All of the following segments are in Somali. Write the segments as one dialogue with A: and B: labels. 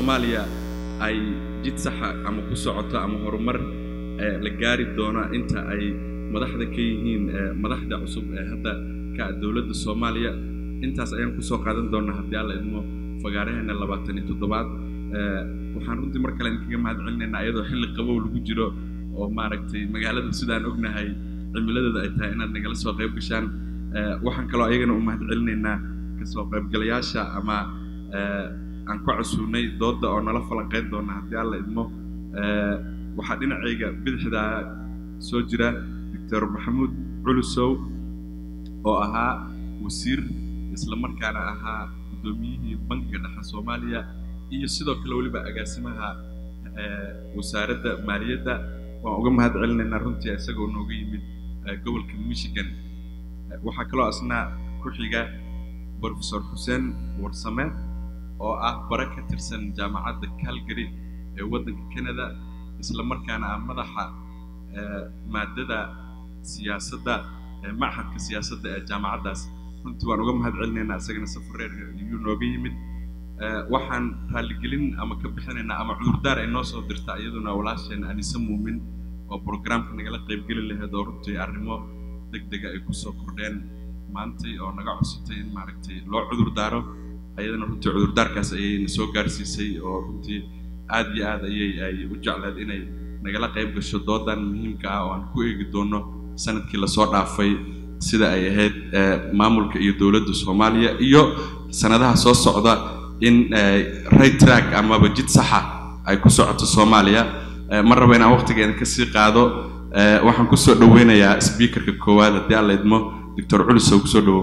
A: soomaaliya ay jid saxa ama ku socoto ama horumar la gaari doono inta ay madaxda ka yihiin madaxda cusub ee hadda ka dowladda soomaaliya intaas ayaan kusoo qaadan doonaa haddii alla idmo fagaaraheena labaatan iyo toddobaad waxaan runtii mar kale idinkaga mahad celinaynaa iyadoo xilli qabow lagu jiro oo maaragtay magaalada sidaan ognahay cimiladeeda ay tahay inaad nagala soo qayb gashaan waxaan kaloo ayagana u mahad celinaynaa kasoo qaybgalayaasha ama aan ku casuunay doodda oo nala falanqayn doona haddii alla idmo waxaa dhinacayga bidixda soo jira doctor maxamuud culusow oo ahaa wasiir isla markaana ahaa guddoomiyihii bankiga dhexe soomaaliya iyo sidoo kale weliba agaasimaha wasaaradda maaliyadda waan uga mahad celinaynaa runtii isagoo nooga yimid gobolka michigan waxaa kaloo asna ku xiga professor xuseen warsame oo ah bare ka tirsan jaamacadda calgary ee waddanka canada isla markaana ah madaxa maadada siyaasadda machadka siyaasadda ee jaamacaddaas runtii waan uga mahad celinaynaa isagana safareer iyuu nooga yimid waxaan raalligelin ama ka bixinaynaa ama cudurdaar ay noo soo dirta iyaduna walaasheen anise muumin oo programka nagala qaybgeli lahayd oo runtii arrimo deg dega ay kusoo kordheen maantay oo naga cusutay in maaragtay loo cudur daaro ayadana runtii cudurdaarkaas ayay na soo gaarsiisay oo runtii aad iyo aad ayay ay u jecleed inay nagala qayb gasho doodan muhiimka ah oo aan ku eegi doono sanadkii lasoo dhaafay sida ay ahayd maamulka iyo dowladda soomaaliya iyo sanadaha soo socda in right track amaba jid saxa ay ku socoto soomaaliya ma raba inaan waqtigeeda kasii qaado waxaan kusoo dhaweynayaa speakerka koowaad haddii aan la idmo doctor culisow kusoo dhawow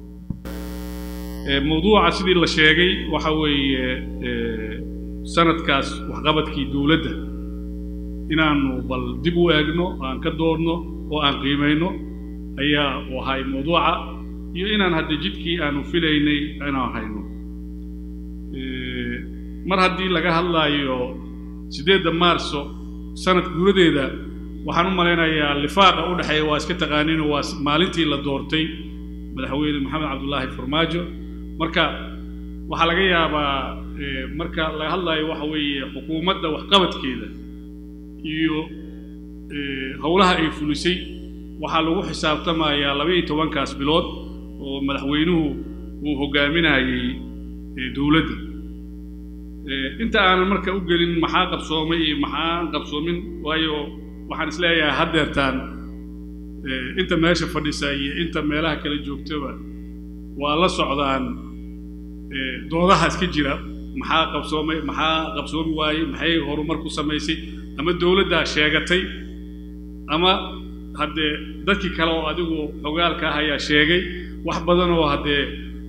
B: mawduuca sidii la sheegay waxa weeye sanadkaas waxqabadkii dowladda inaanu bal dib u eegno aan ka doodno oo aan qiimayno ayaa u ahay mawduuca iyo inaan hadda jidkii aanu filaynay inaan hayno mar haddii laga hadlaayo siddeedda maarso sanad guuradeeda waxaan u malaynayaa lifaaqa u dhexeeya waa iska taqaaniino waa maalintii la doortay madaxweyne maxamed cabdullaahi farmaajo marka waxaa laga yaabaa marka laga hadlaayo waxa weeye xukuumadda waxqabadkeeda iyo howlaha ay fulisay waxaa lagu xisaabtamayaa laba iyo tobankaas bilood oo madaxweynuhu uu hogaaminayay dowladda inta aanan marka u gelin maxaa qabsoomay iyo maxaan qabsoomin waayo waxaan isleeyahay haddeertaan inta meesha fadhisa iyo inta meelaha kala joogtaba waa la socdaan doodaha iska jira maxaa qabsoomay maxaa qabsoomi waayey maxay horumar ku samaysay ama dowladdaa sheegatay ama haddee dadkii kale oo adigu xogaalka ah ayaa sheegay wax badan oo haddee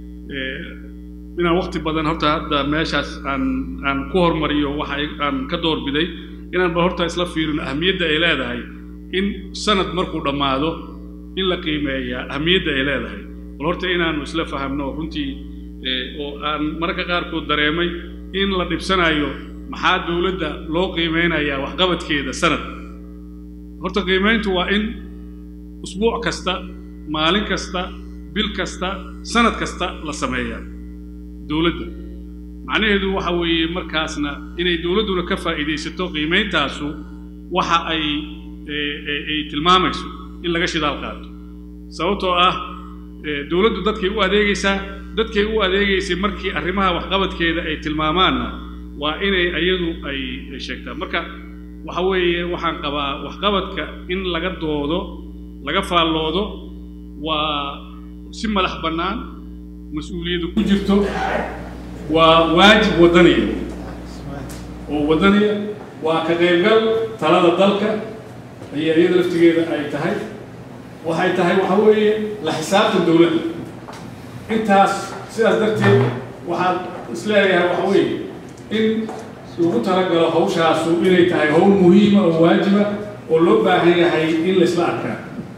B: inaan wakti badan horta hadda meeshaas aan aan ku hormariyo waxa aan ka doorbiday inaan bal horta isla fiirino ahamiyadda ay leedahay in sanad markuu dhammaado in la qiimeeyaa ahamiyadda ay leedahay bal horta inaanu isla fahamno runtii oo aan mararka qaarkood dareemay in la dhibsanayo maxaa dowladda loo qiimeynayaa waxqabadkeeda sanad horta qiimeyntu waa in usbuuc kasta maalin kasta bil kasta sanad kasta la sameeyaa dowladda macnaheedu waxa weeye markaasna inay dowladduna ka faa'iidaysato qiimeyntaasu waxa ay ay tilmaamayso in laga shidaal qaato sababtoo ah dowladdu dadkay u adeegaysaa dadkay u adeegaysay markii arrimaha waxqabadkeeda ay tilmaamaanna waa inay iyadu ay sheegtaan marka waxa weeye waxaan qabaa waxqabadka in laga doodo laga faalloodo waa si madax bannaan mas-uuliyadda ku jirto waa waajib waddaniya oo waddaniya waa ka qaybgal talada dalka ayaa iyada laftigeeda ay tahay waxay tahay waxa weeye la xisaabtan dowladda intaas sidaas darteed waxaad isleeyahay waxa weeye in lagu talagalo hawshaasu inay tahay hawl muhiima oo waajiba oo loo baahan yahay in la isla arkaa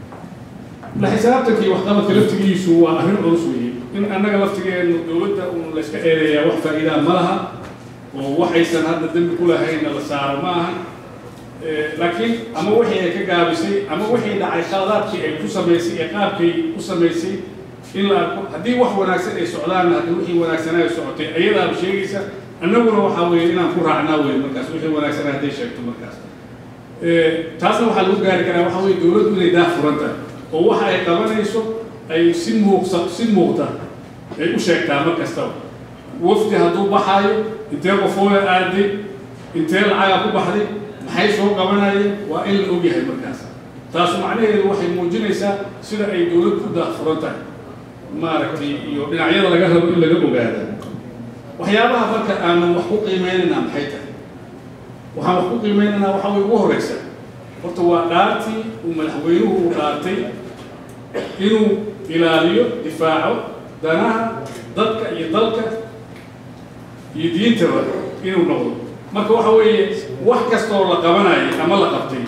B: la xisaabtankii waxqabadka laftigiisu waa arrin culus weeye in annaga laftigeenu dowladda uun la iska eedeeyaa wax faa'iidaa ma laha oo waxaysan hadda dembi ku lahaynna la saaro ma aha laakiin ama wixii ay ka gaabisay ama wixii dhacay khaladaadkii ay ku samaysay ee qaabkay u samaysay in la arko haddii wax wanaagsan ay socdaanna haddii wixii wanaagsanaa ay socotay ayadaaba sheegaysa annaguna waxaa weeye inaan ku raacnaa wey markaas wixii wanaagsan hadday sheegto markaas taasna waxaa lagu gaari karaa waxaa weye dowladdu inay daah furan tahay oo waxa ay qabanayso ay si muuqsa si muuqda ay u sheegtaa mar kastaba wafdi hadduu baxaayo intee qofooya aaday intee lacaga ku baxday maxay soo qabanayeen waa in la ogyahay markaas taasu macnaheedu waxay muujinaysaa sida ay dowlad ku daah furan tahay maaragtay iyo dhinacyada laga rabo in laga ogaada waxyaabaha marka aanu wax ku qiimeynaynaa maxay tahay waxaan wax ku qiimeynaynaa waxaa way ugu horeysa horta waa dhaartii uu madaxweynuhu uu dhaartay inuu ilaaliyo difaaco danaha dadka iyo dalka iyo diintaba inuu noqdo marka waxa weeye wax kastaoo la qabanayay ama la qabtay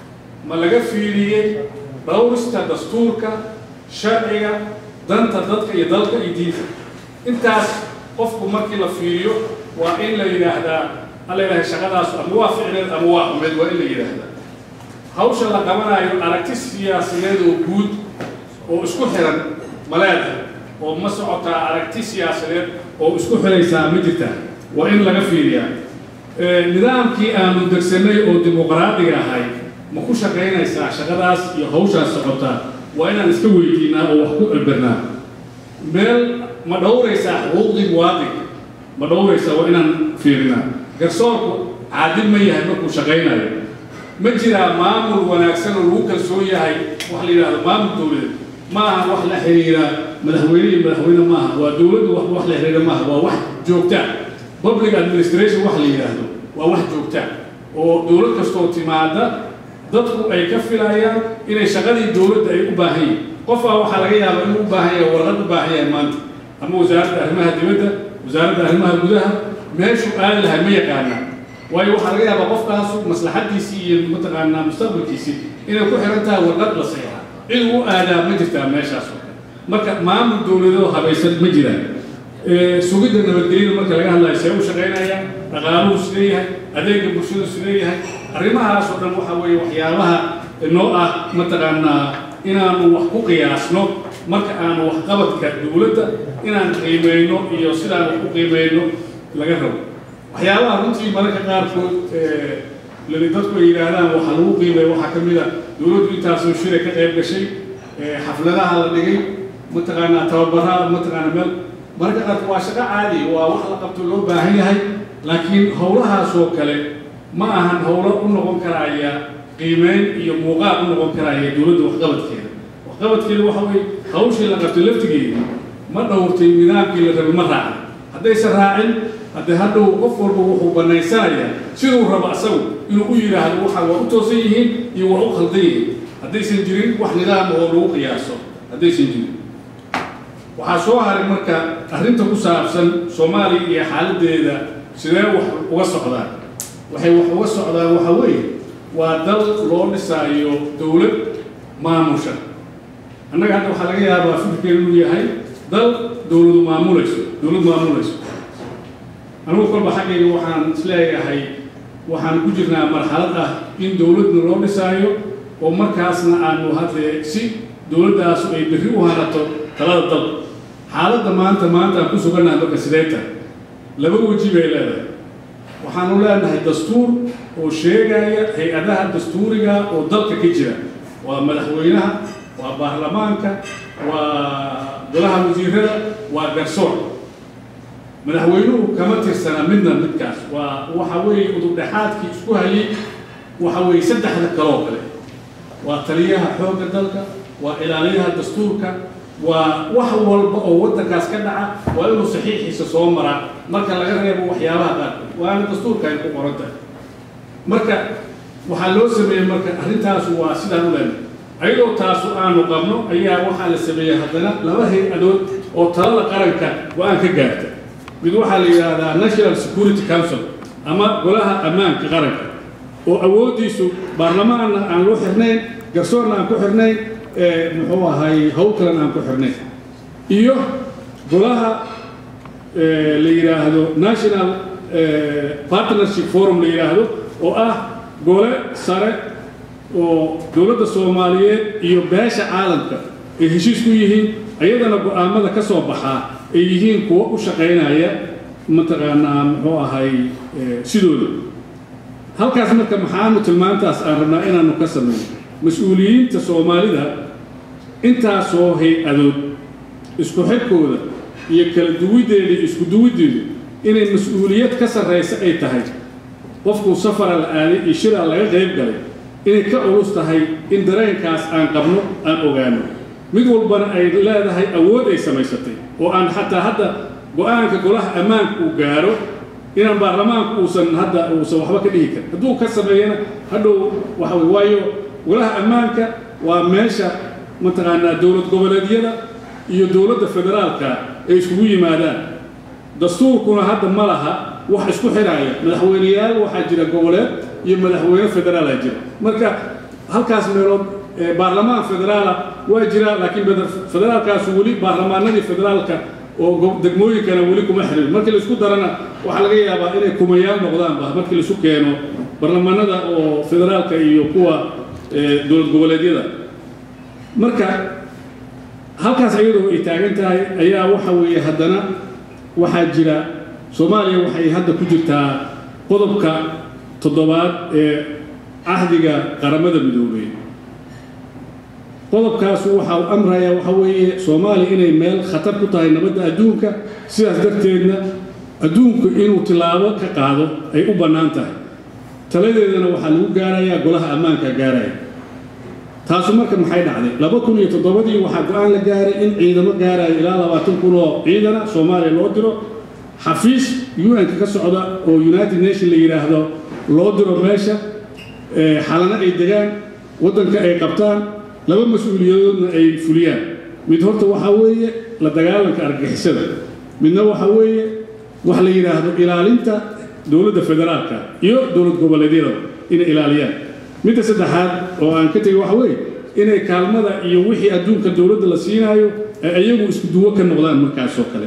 B: ma laga fiiriyey dhowrista dastuurka sharciga danta dadka iyo dalka iyo diinta intaas qofku markii la fiiriyo waa in la yidhaahdaa alla ilahay shaqadaas ama waa ficneed ama waa xumeed waa in la yidhaahdaa hawsha la qabanayo aragti siyaasadeed oo guud oo isku xiran ma leedahay oo ma socotaa aragti siyaasadeed oo isku xiraysaa ma jirtaa waa in laga fiiriyaa nidaamkii aanu degsanay oo dimuqraadiga ahay ma ku shaqaynaysaa shaqadaas iyo hawshaas socotaa waa inaan iska weydiinaa oo wax ku albernaa meel ma dhowraysaa xuquuqdii muwaadinka ma dhowraysaa waa inaan fiirinaa garsoorku caadil ma yahay markuu shaqaynayo ma jiraa maamul wanaagsan oo lagu kalsoon yahay wax la yidhahdo maamul dowladeed ma aha wax la xiriira madaxweyne iyo madaxweyne maaha waa dowladdu wax wax la xiriira maaha waa wax joogtaa public administration wax la yidhaahdo waa wax joogtaa oo dowlad kastoo timaada dadku ay ka filayaan inay shaqadii dowladda ay u baahan yihin qofaa waxaa laga yaabaa inuu u baahan yahay warqad u baahan yahay maanta ama wasaaradda arrimaha dibadda wasaaradda arrimaha gudaha meeshuu aadi lahay ma yaqaanaa waayo waxaa laga yaabaa qofkaasu maslaxaddiisii iyo mataqaanaa mustaqbalkiisii inay ku xiran tahay warqad la sayaxa cid u aadaa ma jirtaa meeshaas oo kale marka maamul dowladoo habaysan ma jiraan sugidda nabadgelyada marka laga hadlayo see u shaqaynayaan dhaqaaluhu sileeyahay adeega bulshadu sileeyahay arrimahaas oo dhan waxa weeye waxyaabaha noo ah mataqaanaa inaanu wax ku qiyaasno marka aanu waxqabadka dowladda inaan qiimeyno iyo sidaan wax ku qiimeyno laga rabo waxyaabaha runtii mararka qaarkood lali dadku ay yidhaahdaan waxaa lagu qiimeeya waxaa ka mid a dowladdu intaasoo shiray ka qayb gashay xafladaha la dhigay mataqaanaa tababaraha mataqaanaa meel mararka qaarkood waa shaqo caadi waa wax la qabto loo baahan yahay laakiin howlahaasoo kale ma ahan howlo u noqon karaya qiimeyn iyo muuqaal u noqon karaya dowladda waxqabadkeeda waxqabadkeeda waxa weye hawshii la qabtay laftigeeda ma dhowrtay nidaamkii la rabay ma raacin haddaysan raacin haddee hadhow qof walba wuxuu banaysanayaa siduu rabo asagu inuu u yidhaahdo waxa waa u toosan yihiin iyo waa u khaldan yihiin haddaysan jirin wax nidaam oo lagu qiyaaso haddaysan jirin waxaa soo haray marka arrinta ku saabsan soomaaliya iyo xaaladdeeda sidee wax uga socdaan waxay wax uga socdaan waxa weeye waa dal loo dhisaayo dowlad maamusha annaga hadda waxaa laga yaabaa fikirkeenu inuu yahay dal dowladu maamulayso dowlad maamulayso anigu kolba xaggayga waxaan isleeyahay waxaan ku jirnaa marxalad ah in dowladna loo dhisaayo oo markaasna aanu haddee si dowladdaasu ay berri u hanato talada dal xaaladda maanta maanta aan ku sugannahay marka sidee tahay laba weji bay leedahay waxaanu leenahay dastuur oo sheegaya hay-adaha dastuuriga oo dalka ka jira waa madaxweynaha waa baarlamaanka waa golaha wasiirada waa garsoor madaxweynuhu kama tirsana midna midkaas waa waxa weeye udubdhexaadkii isku hayay waxa weeye saddexda kaloo kale waa taliyaha xoogga dalka waa ilaaliyaha dastuurka waa wax walba oo waddankaas ka dhaca waa inuu saxiixiisa soo maraa marka laga reebo waxyaabaha qaarkood waana dastuurka ay ku qoran tahay marka waxaa loo sameeyey marka arrintaasu waa sidaan u leenahay ayadoo taasu aanu qabno ayaa waxaa la sameeyey haddana laba hay-adood oo talada qaranka go-aan ka gaarta mid waxaa la yidhaahdaa national security council ama golaha ammaanka qaranka oo awooddiisu baarlamaanna aan loo xirnayn garsoorna aan ku xirnayn muxuu ahay hawl kalan aan ku xirnayn iyo golaha la yidhaahdo national partnership forum la yidhaahdo oo ah gole sare oo dowladda soomaaliyeed iyo beesha caalamka ay heshiis ku yihiin ayadana go-aamada ka soo baxaa ay yihiin kuwo u shaqaynaya mataqaanaa muxuu ahay sidooda halkaas marka maxaanu tilmaantaas aan rabnaa inaanu ka samayno mas-uuliyiinta soomaalida intaasoo hay-adood isku xidhkooda iyo kala duwiddeeda iyo isku duwiddeedu inay mas-uuliyad ka sarraysa ay tahay qofkuu safara la aaday iyo shiraa laga qayb galay inay ka culus tahay in dareenkaas aan qabno aan ogaano mid walbana ay leedahay awood ay samaysatay oo aan xataa hadda go-aanka golaha ammaanka uu gaaro inaan baarlamaanku uusan hadda uusan waxba ka dhihi karin hadduu ka sameeyana hadhow waxa wey waayo golaha ammaanka waa meesha mataqaanaa dowlad goboleedyada iyo dowladda federaalka ay iskugu yimaadaan dastuurkuna hadda ma laha wax isku xidhaaya madaxweyneyaal waxaa jira goboleed iyo madaxweyne federaala jira marka halkaas meelood baarlamaan federaala waa jira laakiin federaalkaasu weli baarlamaanadii federaalka oo degmooyinkana weli kuma xirin markii laisku darana waxaa laga yaabaa inay kumayaal noqdaanba markii laisu keeno baarlamaanada oo federaalka iyo kuwa dowlad goboleedyada marka halkaas iyadoo ay taagan tahay ayaa waxa weeye haddana waxaa jira soomaaliya waxay hadda ku jirtaa qodobka toddobaad ee cahdiga qaramada midoobey qodobkaasu waxa uu amrayaa waxa weeye soomaaliya inay meel khatar ku tahay nabadda adduunka sidaas darteedna adduunku inuu tilaabo ka qaado ay u bannaan tahay taladeedana waxaa lagu gaarayaa golaha ammaanka gaaraya taasu marka maxay dhacday laba kun iyo toddobadii waxaa go-aan la gaaray in ciidamo gaaraya ilaa labaatan kun oo ciidana soomaaliya loo diro xafiis un-ka ka socda oo united nation la yidhaahdo loo diro meesha xalano ay degaan waddanka ay qabtaan laba mas-uuliyadoodna ay fuliyaan mid horta waxaa weeye la dagaalanka argixisada midna waxaa weeye wax la yidhaahdo ilaalinta dowladda federaalka iyo dowlad goboleedyada inay ilaaliyaan midda saddexaad oo aan ka tegay waxa weeye inay kaalmada iyo wixii adduunka dowladda la siinaayo ay iyagu isku duwo ka noqdaan markaasoo kale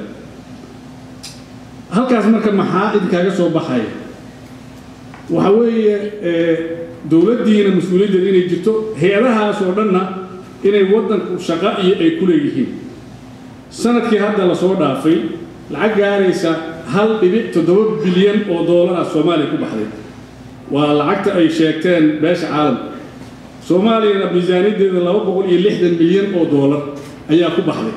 B: halkaas marka maxaa idinkaaga soo baxaya waxa weeye dowladdiina mas-uuliyaddeeda inay jirto hay-adahaas oo dhanna inay waddanku shaqo iyo ay ku leeyihiin sanadkii hadda lasoo dhaafay lacag gaaraysa hal dhibic toddoba bilyan oo doolara soomaaliya ku baxday waa lacagta ay sheegteen beesha caalamka soomaaliyana miisaaniyaddeeda laba boqol iyo lixdan milyan oo doolar ayaa ku baxday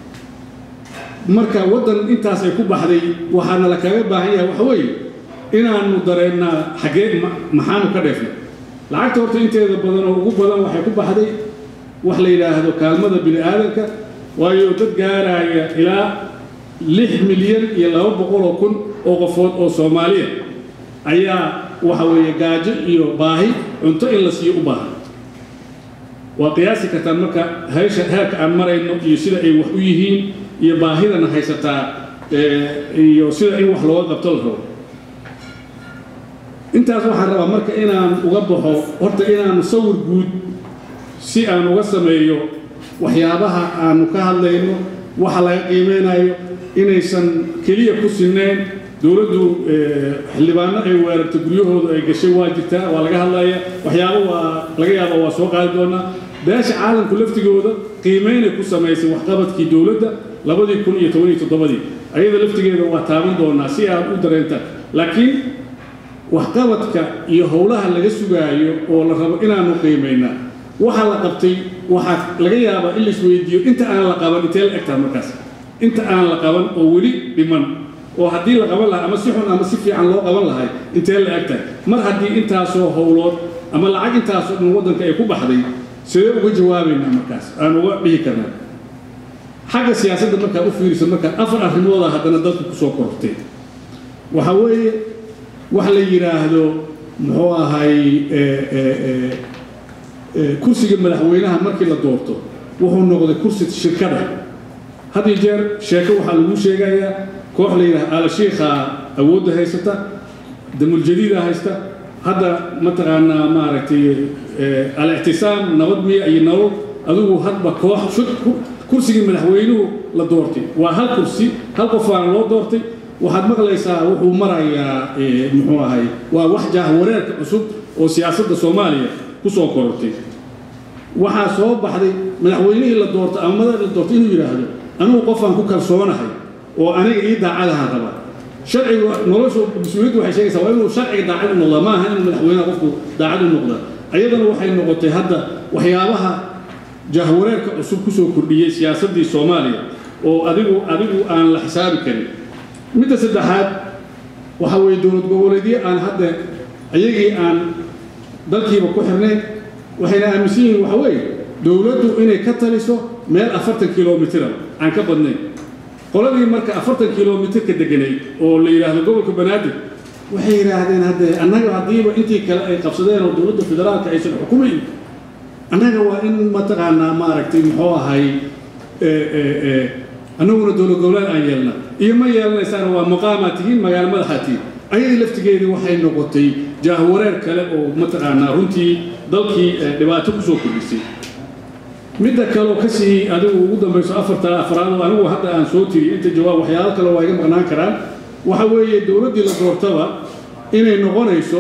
B: marka waddan intaas ay ku baxday waxaana la kaga baahan yahay waxa weeye inaanu dareennaa xaggee maxaanu ka dheefnay lacagta horta inteeda badan oo ugu badan waxay ku baxday wax la yidhaahdo kaalmada bini aadanka waayo dad gaaraya ilaa lix milyan iyo laba boqoloo kun oo qofood oo soomaaliya ayaa waxa weeye gaajo iyo baahi cunto in la siiyo u baahan waa qiyaasi kartaan marka heesha heerka aan marayno iyo sida ay wax u yihiin iyo baahidana haysataa iyo sida in wax looga qabto la rabo intaas waxaan rabaa marka inaan uga baxo horta inaan sawir guud si aan uga sameeyo waxyaabaha aanu ka hadlayno waxa laga qiimeynayo inaysan keliya ku sinnayn dowladdu xildhibaano ay weerartay guryahooda ay gashay waa jirtaa waa laga hadlaya waxyaabo waa laga yaaba waa soo qaadi doonaa beesha caalamku laftigooda qiimeynay ku samaysay waxqabadkii dowladda labadii kun iyo toban iyo toddobadii ayada laftigeeda waa taaban doonaa si aad u dareentaan laakiin waxqabadka iyo howlaha laga sugaayo oo la rabo inaanu qiimaynaa waxa la qabtay waxaa laga yaabaa in laisweydiiyo inta aan la qaban intee la egtaha markaas inta aan la qaban oo weli dhiman oo haddii la qaban lahaa ama si xun ama si fiican loo qaban lahay intee la egtahay mar haddii intaasoo howlood ama lacag intaasoo dhan waddanka ay ku baxday sidee uga jawaabaynaa markaas aan uga dhihi karnaa xagga siyaasadda markaa u fiirisa markaa afar arrimooda haddana dadku kusoo korortay waxa weeye wax la yidhaahdo muxuu ahay kursiga madaxweynaha markii la doorto wuxuu noqday kursi shirkada had iyo jeer sheeko waxaa lagu sheegayaa koox la yidhaha alashiikha awoodda haysata damuljadiida haysta hadda mataqaanaa maaragtay al-ictisaam nabad miya iyo nolol adigu hadba koox kursigii madaxweynuhu la doortay waa hal kursi hal qofaana loo doortay waxaad maqlaysaa wuxuu marayaa muxuu ahay waa wax jaahwareerka cusub oo siyaasadda soomaaliya ku soo korortay waxaa soo baxday madaxweynihii la doorto ama madax la doorto inuu yidhaahdo anigu qofaan ku kalsoonahay oo aniga ii daacadaha raba
C: sharcigu noloshu mas-uuliyaddu waxay sheegaysaa waa inuu sharciga daacad u noqdaa ma aha inuu madaxweynaha qofku daacad u noqdaa ayadana waxay noqotay hadda waxyaabaha jahwareerka cusub kusoo kordhiyey siyaasaddii soomaaliya oo adigu adigu aan la xisaabi karin midda saddexaad waxa weeye dowlad goboleedyo aan hadda iyagii aan dalkiiba ku xirnayn waxayna aaminsan yihiin waxa weeye dowladdu inay ka taliso meel afartan kilomitira aan ka badnayn qoladii marka afartan kilomitir ka deganayd oo la yidhaahdo gobolka banaadir waxay yidhaahdeen hadde annaga haddiiba intii kale ay qabsadeen oo dowladda federaalka aysan xukumayn annaga waa in mataqaanaa maaragtay muxuu ahay annaguna dowlad goboleed aan yeelna iyo ma yeelanaysaan waa maqaamaa tihiin magaalo madaxaa tihiin ayadii laftigeedii waxay noqotay jaahwareer kale oo mataqaanaa runtii dalkii dhibaato kusoo kordhisay midda kaleo ka sii adigu ugu dambayso afarta afraad oo anigu hadda aan soo tiri inta jawaab waxyaalo kale waa iga maqnaan karaan waxa weeye dowladdii la doortaba inay noqonayso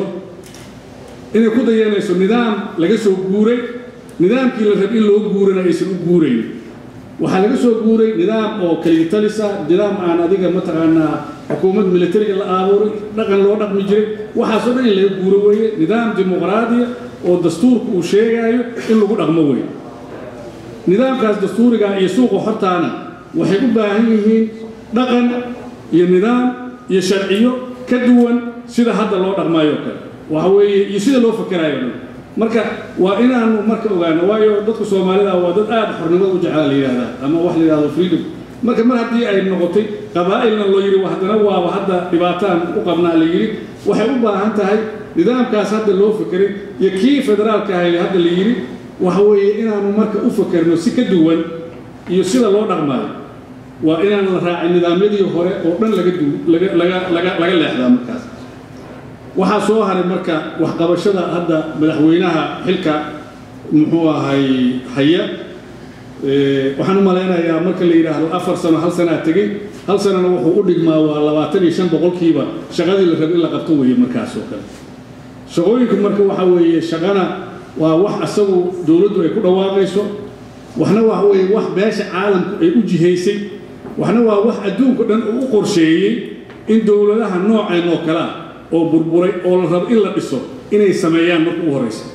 C: inay ku dayanayso nidaam laga soo guuray nidaamkii la rab in loo guurana aysan u guurayn waxaa laga soo guuray nidaam oo kaligitalisa nidaam aan adiga mataqaanaa xukuumad militariga la aabuuray dhaqan loo dhaqmi jiray waxaasoo dhan in laga guuro weeye nidaam dimuqraadiya oo dastuurka uu sheegaayo in lagu dhaqmo weeye nidaamkaas dastuuriga iyo suuqa hortaana waxay u baahan yihiin dhaqan iyo nidaam iyo sharciyo ka duwan sida hadda loo dhaqmaayo kale waxa weeye iyo sida loo fakerayo dhan marka waa inaanu marka ogaano waayo dadka soomaalida waa dad aad xornimada u jeclaa la yidhahdaa ama wax la yidhahdo freedom marka mar haddii ay noqotay qabaa'ilna loo yidhi haddana waaba hadda dhibaataan u qabnaa la yidhi waxay u baahan tahay nidaamkaas hadda loo fekeray iyo kii federaalka ahay hadda la yidhi waxa weeye inaanu marka u fakerno si ka duwan iyo sida loo dhaqmaayo waa inaan la raacin nidaamyadii hore oo dhan laga du laga laga laga laga leexdaa markaas waxaa soo haray marka waxqabashada hadda madaxweynaha xilka muxuu ahay haya waxaan u malaynayaa marka la yidhaahdo afar sano hal sanaa tegey hal sanana wuxuu u dhigmaa waa labaatan iyo shan boqolkiiba shaqadii la raba in la qabto weeye markaas oo kale shaqooyinku marka waxa weeye shaqana waa wax asagu dowladdu ay ku dhawaaqayso waxna waxa weeye wax beesha caalamku ay u jihaysay waxna waa wax adduunka dhan uu u qorsheeyey in dowladaha nooceen oo kale ah oo burburay oo la rabo in la dhiso inay sameeyaan marka u horraysa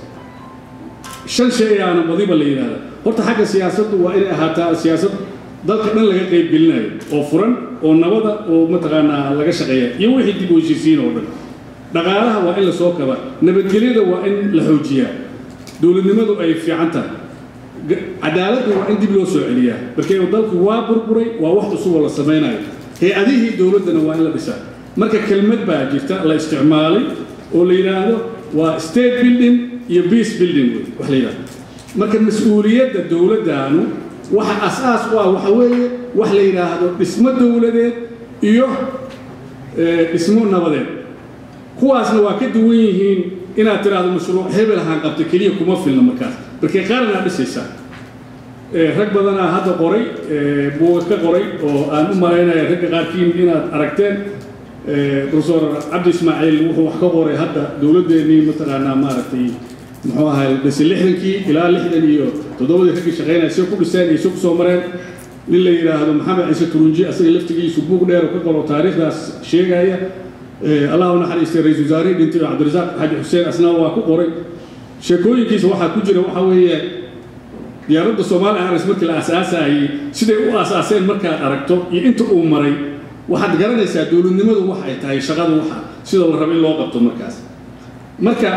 C: shan shay ayaana madiba la yidhahda horta xagga siyaasaddu waa inay ahaataa siyaasad dalka dhan laga qayb gelinayo oo furan oo nabada oo mataqaanaa laga shaqeeya iyo wixii dib u heshiisiin oo dhan dhaqaalaha waa in la soo kabaa nabadgelyada waa in la xoojiyaa dowladnimadu ay fiican tahay cadaaladdu waa in dib loo soo celiyaa markee dalku waa burburay waa wax cusuboo la samaynayo hay-adihii dowladdana waa in la dhisaa marka kelmad baa jirta la isticmaalay oo la yidhaahdo waa state building iyo peace building wax la yidhahdo marka mas-uuliyadda dowladdaanu waxa asaas u ah waxa weeye wax la yidhaahdo dhismo dowladeed iyo dhismo nabadeed kuwaasna waa ka duwan yihiin inaad tiraahdo mashruuc hebel ahaan qabta keliya kuma filna markaas markay qaranaa dhisaysaa rag badanaa hadda qoray buuga ka qoray oo aan u malaynaya ragga qaarkiin inaad aragteen profesor cabdi ismaaciil wuxuu wax ka qoray hadda dowladdeennii mataqaanaa maaragtay muxuu ahay dhisi lixdankii ilaa lixdan iyo toddobadii raggii shaqaynaya si ku dhiseen iyo si ku soo mareen nin la yidhaahdo maxamed ciise turunji asaga laftigiisu buug dheer oo ka qoro taariikhdaas sheegaya allah u naxariistay ra-isul wasaarihii dhintay oo cabdirasaaq xaaji xuseen asna waa ku qoray sheekooyinkiisa waxaa ku jira waxa weeye diyaaradda soomaali airlines markii la aasaasayay siday u aasaaseen markaad aragto iyo inta uu maray waxaad garanaysaa dowladnimadu wax ay tahay shaqada waxa sida la rabo in loo qabto markaas marka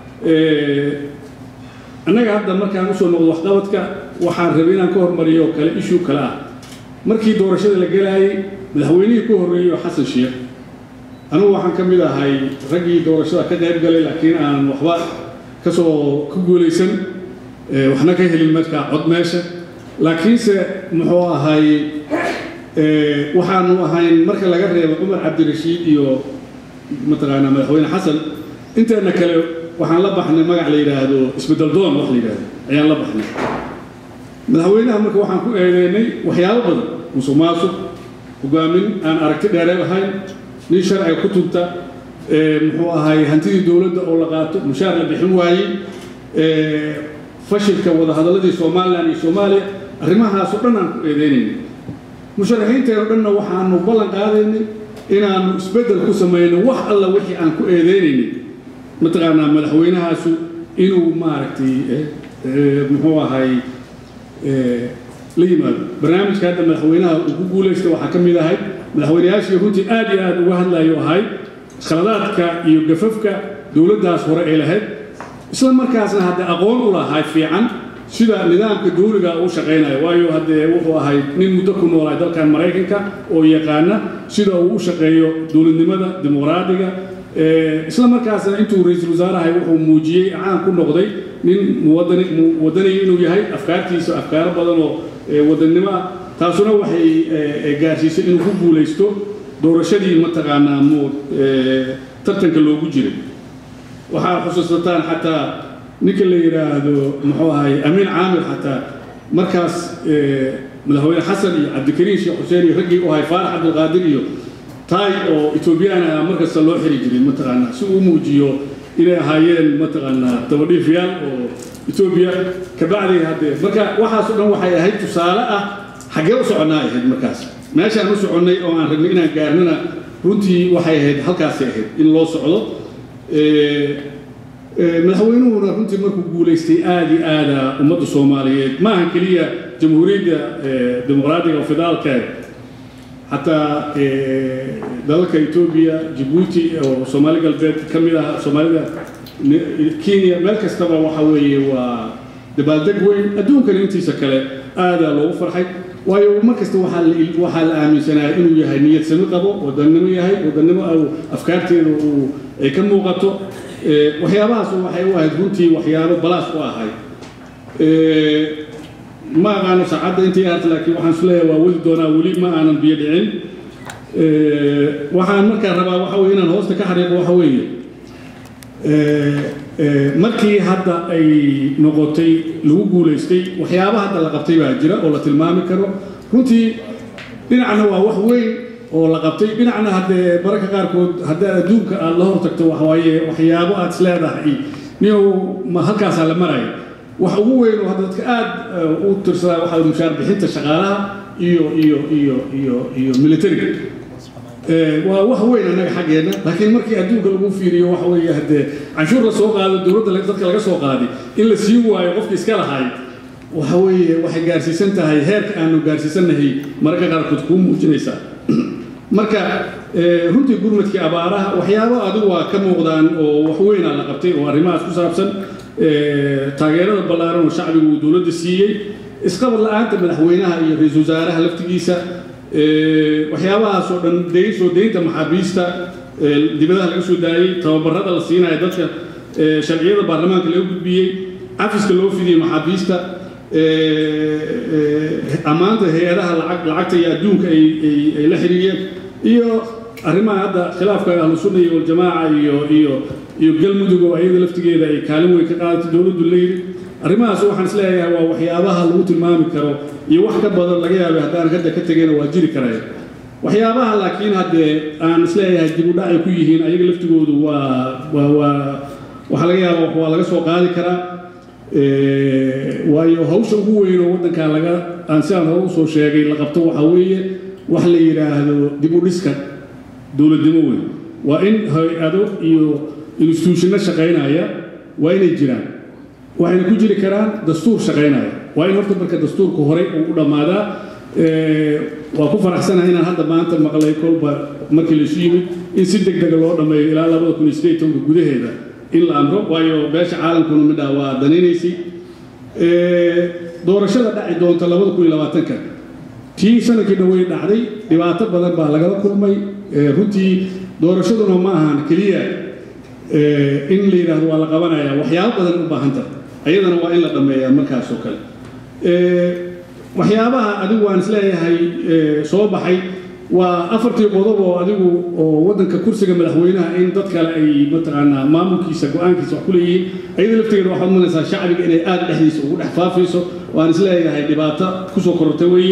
C: annaga hadda markaan usoo noqdo waxqabadka waxaan rabay inaan ka hormariyo oo kale ishuu kale ah markii doorashada la gelaayay madaxweynihii ku horreeyey oo xasan sheekh anugu waxaan ka mid ahay raggii doorashada ka qayb galay laakiin aan waxba ka soo ka guulaysan waxna ka helin markaa cod meesha laakiinse muxuu ahay waxaanu ahayn marka laga reebo cumar cabdirashiid iyo mataqaanaa madaxweyne xasan inteena kale waxaan la baxnay magac la yidhaahdo isbeddel doon wax la yidhaahdo ayaan la baxnay madaxweynaha marka waxaan ku eedeynay waxyaabo badan musuq maasuq hogaamin aan aragti dheeree ahayn nin sharciga ku tunta muxuu ahay hantidii dowladda oo la qaato mushaar la bixin waayey fashilka wadahadaladii somalilan iyo soomaaliya arrimahaasoo dhan aan ku eedeynayna musharaxiinteeno dhanna waxaanu ballan qaadaynay inaanu isbeddel ku samayno wax alla wixii aan ku eedeynaynin mataqaanaa madaxweynahaasu inuu maaragtay muxuu ahay la yimaado barnaamijka hadda madaxweynaha uu ku guulaysta waxaa ka mid ahay madaxweynayaashii runtii aad iyo aad uga hadlayo ahay khaladaadka iyo gafafka dowladdaas hore ay lahayd isla markaasna hadde aqoon u lahay fiican sida nidaamka dawliga u shaqaynayo waayo haddee wuxuu ahay nin muddo ku noolaay dalkan maraykanka oo yaqaana sida uu u shaqeeyo dowladnimada dimuqraadiga isla markaasna intuu ra-iisul wasaarahay wuxuu muujiyey caan ku noqday nin muwadani muwadaniga inuu yahay afkaartiisa afkaaro badan oo wadannimo ah taasuna waxay gaarsiisay inuu ku guulaysto doorashadii mataqaanaa mu tartanka loogu jiray waxaa xusuusataan xataa ninka la yidhaahdo muxuu ahay amiin caamir xataa markaas madaxweyne xasan iyo cabdikariim sheekh xuseen iyo raggii u ahay faarax cabdilqaadir iyo taay oo etoobiyaan ah markasta loo xiri jiray mataqaanaa si uu muujiyo inay ahaayeen mataqaanaa dabadhiifayaal oo etoobiya kabacdi haddee marka waxaasoo dhan waxay ahayd tusaale ah xaggee u soconnaa ahayd markaas meeshaan u soconnay oo aan ragnay inaan gaarnana runtii waxay ahayd halkaasay ahayd in loo socdo madaxweynuhuna runtii markuu guulaystay aad iyo aada ummadda soomaaliyeed ma ahan keliya jamhuuriyadda dimuqraadiga oo federaalka xataa dalalka etoobiya jabuuti oo soomaali galbeed ka mid ah soomaalida kenya meel kastaba waxa weeye waa dabaaldeg weyn adduunkana intiisa kale aadaa loogu farxay waayo mar kasta waxaa la waxaa la aaminsanaa inuu yahay niyad sami qabo wadannimo yahay wadannimo afkaarteeda uu ay ka muuqato waxyaabahaas waxay u ahayd runtii waxyaabo balaas u ahayd ma aqaano saacadda intii ahayd laakiin waxaan is leeyahay waa wadi doonaa weli ma aanan biyo dhicin waxaan markaa rabaa waxa weye inaan hoosta ka xariiqo waxa weeye markii hadda ay noqotay lagu guulaystay waxyaaba hadda la qabtay baa jira oo la tilmaami karo runtii dhinacna waa wax weyn oo la qabtay dhinacna haddee mararka qaarkood haddaad adduunka aad la hortagto waxawaaye waxyaabo aad is leedahay niyow ma halkaasaa la maraya wax ugu weyn oo hadda dadka aad u tirsadaa waxaa mushaar bixinta shaqaalaha iyo iyo iyo iyo iyo militariga waa wax weyn annaga xaggeenna laakiin markii adduunka lagu fiiriyo waxa weeye haddee canshuur la soo qaado dowladda dadka laga soo qaaday in la sii waayo qofkii iska lahay waxa weeye waxay gaarsiisan tahay heerka aanu gaarsiisannahay mararka qaarkood kuu muujinaysaa marka runtii gurmadkii abaaraha waxyaabo adigu waa ka muuqdaan oo wax weynaa la qabtay oo arrimahaas ku saabsan taageerada ballaaran oo shacbigu uu dowladda siiyey isqabad la-aanta madaxweynaha iyo ra-iisul wasaaraha laftigiisa waxyaabahaas oo dhan dayn soo daynta maxaabiista dibadaha laga soo daayey tababarada la siinayo dadka sharciyada baarlamaanka laga gudbiyey cafiska loo fidiyey maxaabiista ammaanta hay-adaha lacagta iyo adduunka ay la xiriiriyeen iyo arrimaha hadda khilaafka ahlu sunna iyo waljamaaca iyo iyo iyo galmudug oo ayada laftigeeda ay kaalin weyn ka qaadatay dowladdu la yidhi arrimahaas waxaan is leeyahay waa waxyaabaha lagu tilmaami karo iyo wax ka badan laga yaabay haddaan hadda ka tegayna waa jiri karaya waxyaabaha laakiin haddee aan is leeyahay dib u dhacay ku yihiin ayaga laftigoodu waa waa waa waxaa laga yaaba waa laga soo qaadi karaa waayo hawsha ugu weyn oo waddankan laga aan sidaan hore usoo sheegay la qabto waxaa weeye wax la yidhaahdo dib u dhiska dowladnimo weyn waa in hay-ado iyo instituushino shaqaynaya waa inay jiraan waxayna ku jiri karaan dastuur shaqaynaya waa in horta marka dastuurka horey uu u dhammaadaa waa ku faraxsanahay inaan hadda maanta maqlay kolba markii laysu yimid in si deg dega loo dhammeeyo ilaa labada kun iyo sideed tobanka gudaheeda in la amro waayo beesha caalamkuna midhaa waa danaynaysay doorashada dhaci doonta labada kun iyo labaatanka tii sanadkii dhawey dhacday dhibaato badan baa lagala kulmay runtii doorashaduna ma ahan keliya in la yidhaahdo waa la qabanaya waxyaabo badan u baahan tahay ayadana waa in la dhammeeyaa markaas oo kale waxyaabaha adigu waan isleeyahay soo baxay waa afartii qodob oo adigu oo waddanka kursiga madaxweynaha in dad kale ay mataqaanaa maamulkiisa go-aankiisa wax ku leeyihiin ayada lafteeda waxaad umanaysaa shacbiga inay aada dhexdiisa ugu dhex faafayso waan isleeyahay dhibaato kusoo kororta weeye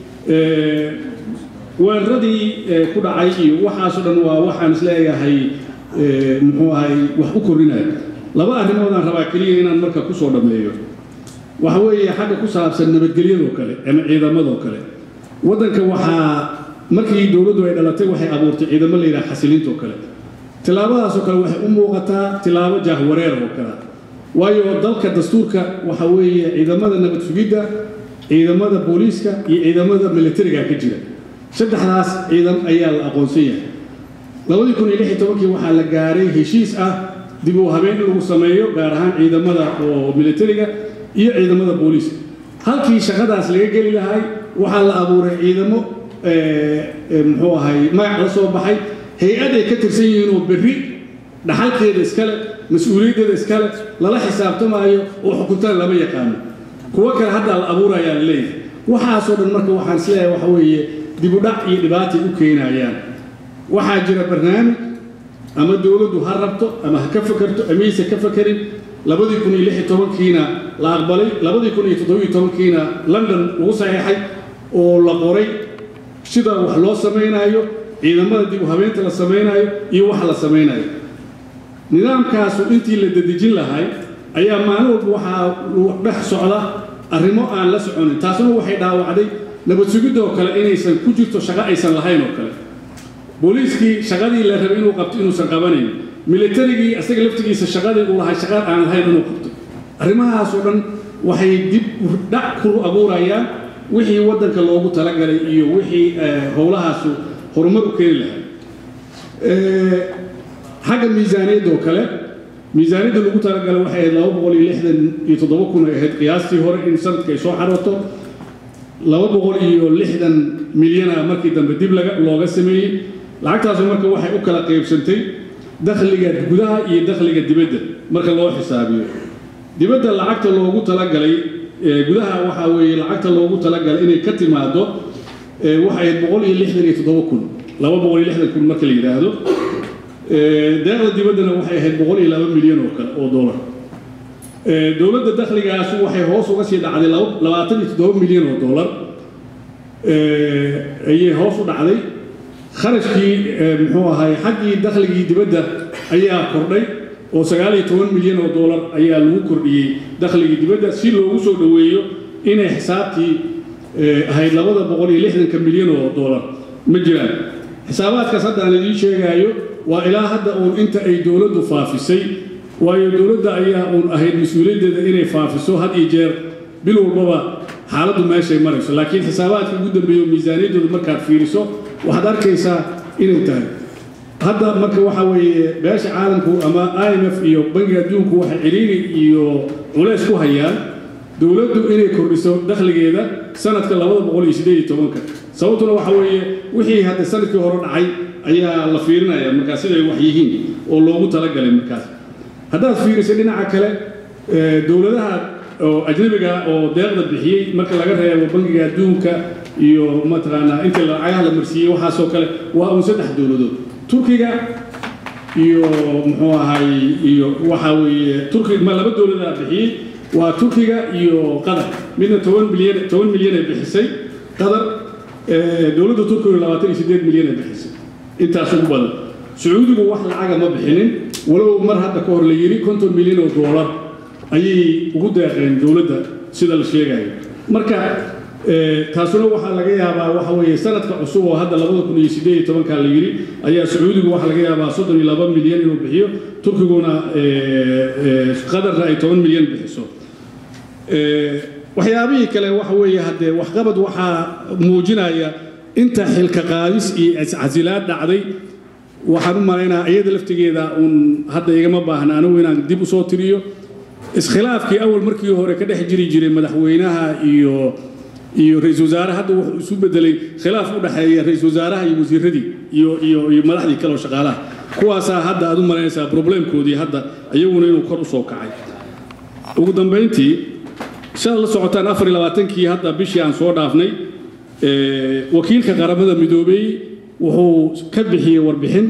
C: weeraradii ku dhacay iyo waxaasoo dhan waa waxaan isleeyahay muxuu ahay wax u korinaya laba arrimoodaan rabaa keliya inaan marka kusoo dhammeeyo waxa weeye xagga ku saabsan nabadgelyadoo kale ama ciidamadoo kale waddanka waxaa markii dowladdu ay dhalatay waxay abuurtay ciidamo la yidhaha xasilinta oo kale tillaabadaasoo kale waxay u muuqataa tillaabo jaahwareer oo kale waayo dalka dastuurka waxa weeye ciidamada nabad sugidda ciidamada booliiska iyo ciidamada militariga ka jira saddexdaas ciidan ayaa la aqoonsan yahay labadii kun iyo lix iyo tobankii waxaa la gaaray heshiis ah dib u habeen in lagu sameeyo gaar ahaan ciidamada oo militariga iyo ciidamada booliiska halkii shaqadaas laga geli lahay waxaa la abuuray ciidamo muxuu ahay magac la soo baxay hay-ad ay ka tirsan yihiin oo berri dhaxalkeeda iskale mas-uuliyaddeeda iskale lala xisaabtamaayo oo xukuntada lama yaqaano kuwo kale haddaa la abuurayaa la leeyahay waxaasoo dhan marka waxaan isleeyahay waxa weeye dibudhac iyo dhibaatay u keenayaan waxaa jira barnaamij ama dowladdu ha rabto ama ha ka fakerto amayse ka fakerin labadii kun iyo lix iyo tobankiina la aqbalay labadii kun iyo toddobiyo tobankiina london lagu saxeexay oo la qoray sida wax loo samaynayo ciidamada dib u habeynta la samaynayo iyo wax la samaynayo nidaamkaasu intii la dedejin lahay ayaa maalin walba waxaa dhex socda arrimo aan la soconin taasuna waxay dhaawacday nabad sugidda oo kale inaysan ku jirto shaqo aysan lahayn oo kale booliiskii shaqadii la rabay inuu qabto inuusan qabanayn militarigii asaga laftigiisa shaqadii uu lahay shaqa aan lahayn inuu qabto arrimahaasoo dhan waxay dib dhac ku abuurayaan wixii waddanka loogu talagalay iyo wixii howlahaasu horumar u keeni lahaa xagga miisaaniyadda oo kale miisaaniyadda lagu talagalay waxay ahayd laba boqol iyo lixdan iyo toddoba kun ay ahayd qiyaastii hore in sanadka ay soo xarooto laba boqol iyo lixdan milyana markii dambe dib laga looga sameeyey lacagtaasu marka waxay u kala qaybsantay dakhliga gudaha iyo dakhliga dibadda marka loo xisaabiyo dibadda lacagta loogu talagalay gudaha waxaa weeye lacagta loogu talagalay inay ka timaado waxay ahayd boqol iyo lixdan iyo toddoba kun laba boqol iyo lixdan kun marka la yidhaahdo deeqda dibaddana waxay ahayd boqol iyo laba milyan oo kale oo dollar dowladda dakhligaasu waxay hoos uga sii dhacday labaatan iyo toddoba milyan oo dollar ayay hoos u dhacday kharashkii muxuu ahay xaggii dakhligii dibadda ayaa kordhay oo sagaal iyo toban milyan oo dollar ayaa lagu kordhiyey dakhligii dibadda si loogu soo dhoweeyo inay xisaabtii ahayd labada boqol iyo lixdanka milyan oo dollar ma jiraan xisaabaadkaas hadda aan idiin sheegaayo waa ilaa hadda uun inta ay dowladdu faafisay waayo dowladda ayaa uun ahayd mas-uuliyaddeeda inay faafiso had iyo jeer bil walbaba xaaladdu meeshay marayso laakiin xisaabaadka ugu dambeeyo miisaaniyaddooda markaad fiiriso waxaad arkaysaa inay tahay hadda marka waxa weeye beesha caalamku ama i m f iyo bangiga adduunku waxay ciriiri iyo culays ku hayaan dowladdu inay kordhiso dakhligeeda sanadka labada boqol iyo siddeed iyo tobanka sababtuna waxa weeye wixii hadda sanadkii hore dhacay ayaa la fiirinaya markaas siday wax yihiin oo loogu talagalay markaas haddaad fiiriso dhinaca kale dowladaha oo ajnabiga oo deeqda bixiyey marka laga reebo bangiga adduunka iyo mataqaanaa intii lacagaha la marsiiyey waxaasoo kale waa uun saddex dowladood turkiga iyo muxuu ahay iyo waxaa weeye turki ma laba dowladaa bixiyey waa turkiga iyo qatar midna toban milyan toban milyan ay bixisay qatar dowladda turkiga labaatan iyo siddeed milyan ay bixisay intaas ugu badan sacuudigu wax lacaga ma bixinin walow mar hadda ka hor la yidhi konton milyan oo doolar ayay ugu deeqeen dowladda sida la sheegayo marka taasuna waxaa laga yaabaa waxa weeye sanadka cusub oo hadda labada kun iyo siddeed iyo tobanka la yidhi ayaa sacuudigu waxaa laga yaabaa soddon iyo laba milyan inuu bixiyo turkiguna qadarna ay toban milyan bixiso waxyaabihii kale waxa weeye haddee waxqabad waxaa muujinaya inta xilka qaadis iyo iscasilaad dhacday waxaan u malaynaa iyada laftigeeda uun hadda igama baahna anigu inaan dib u soo tiriyo iskhilaafkii awal markii hore ka dhex jiri jiray madaxweynaha iyo iyo ra-iisul wasaare hadda wuxuu isu bedelay khilaaf u dhexeeya ra-iisul wasaaraha iyo wasiiradii iyo iyo iyo madaxdii kale oo shaqaalaha kuwaasaa hadda aad u malaynaysaa problemkoodii hadda iyaguna inuu kor u soo kacay ugu dambayntii shaad la socotaan afar iyo labaatankii hadda bishii aan soo dhaafnay wakiilka qaramada midoobey wuxuu ka bixiyey warbixin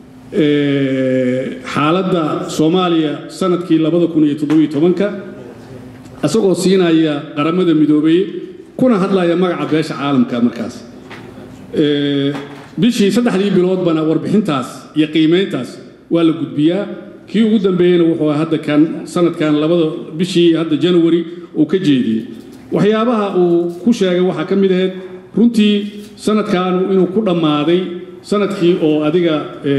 C: xaaladda soomaaliya sanadkii labada kun iyo toddobiyo tobanka isagoo siinaya qaramada midoobey kuna hadlaya magaca beesha caalamka markaas bishii saddexdii biloodbana warbixintaas iyo qiimayntaas waa la gudbiyaa kii ugu dambeeyeyna wuxuu hadda kan sanadkan labada bishii hadda january uu ka jeediyey waxyaabaha uu ku sheegay waxaa ka mid ahayd runtii sanadkaanu inuu ku dhammaaday sanadkii oo adiga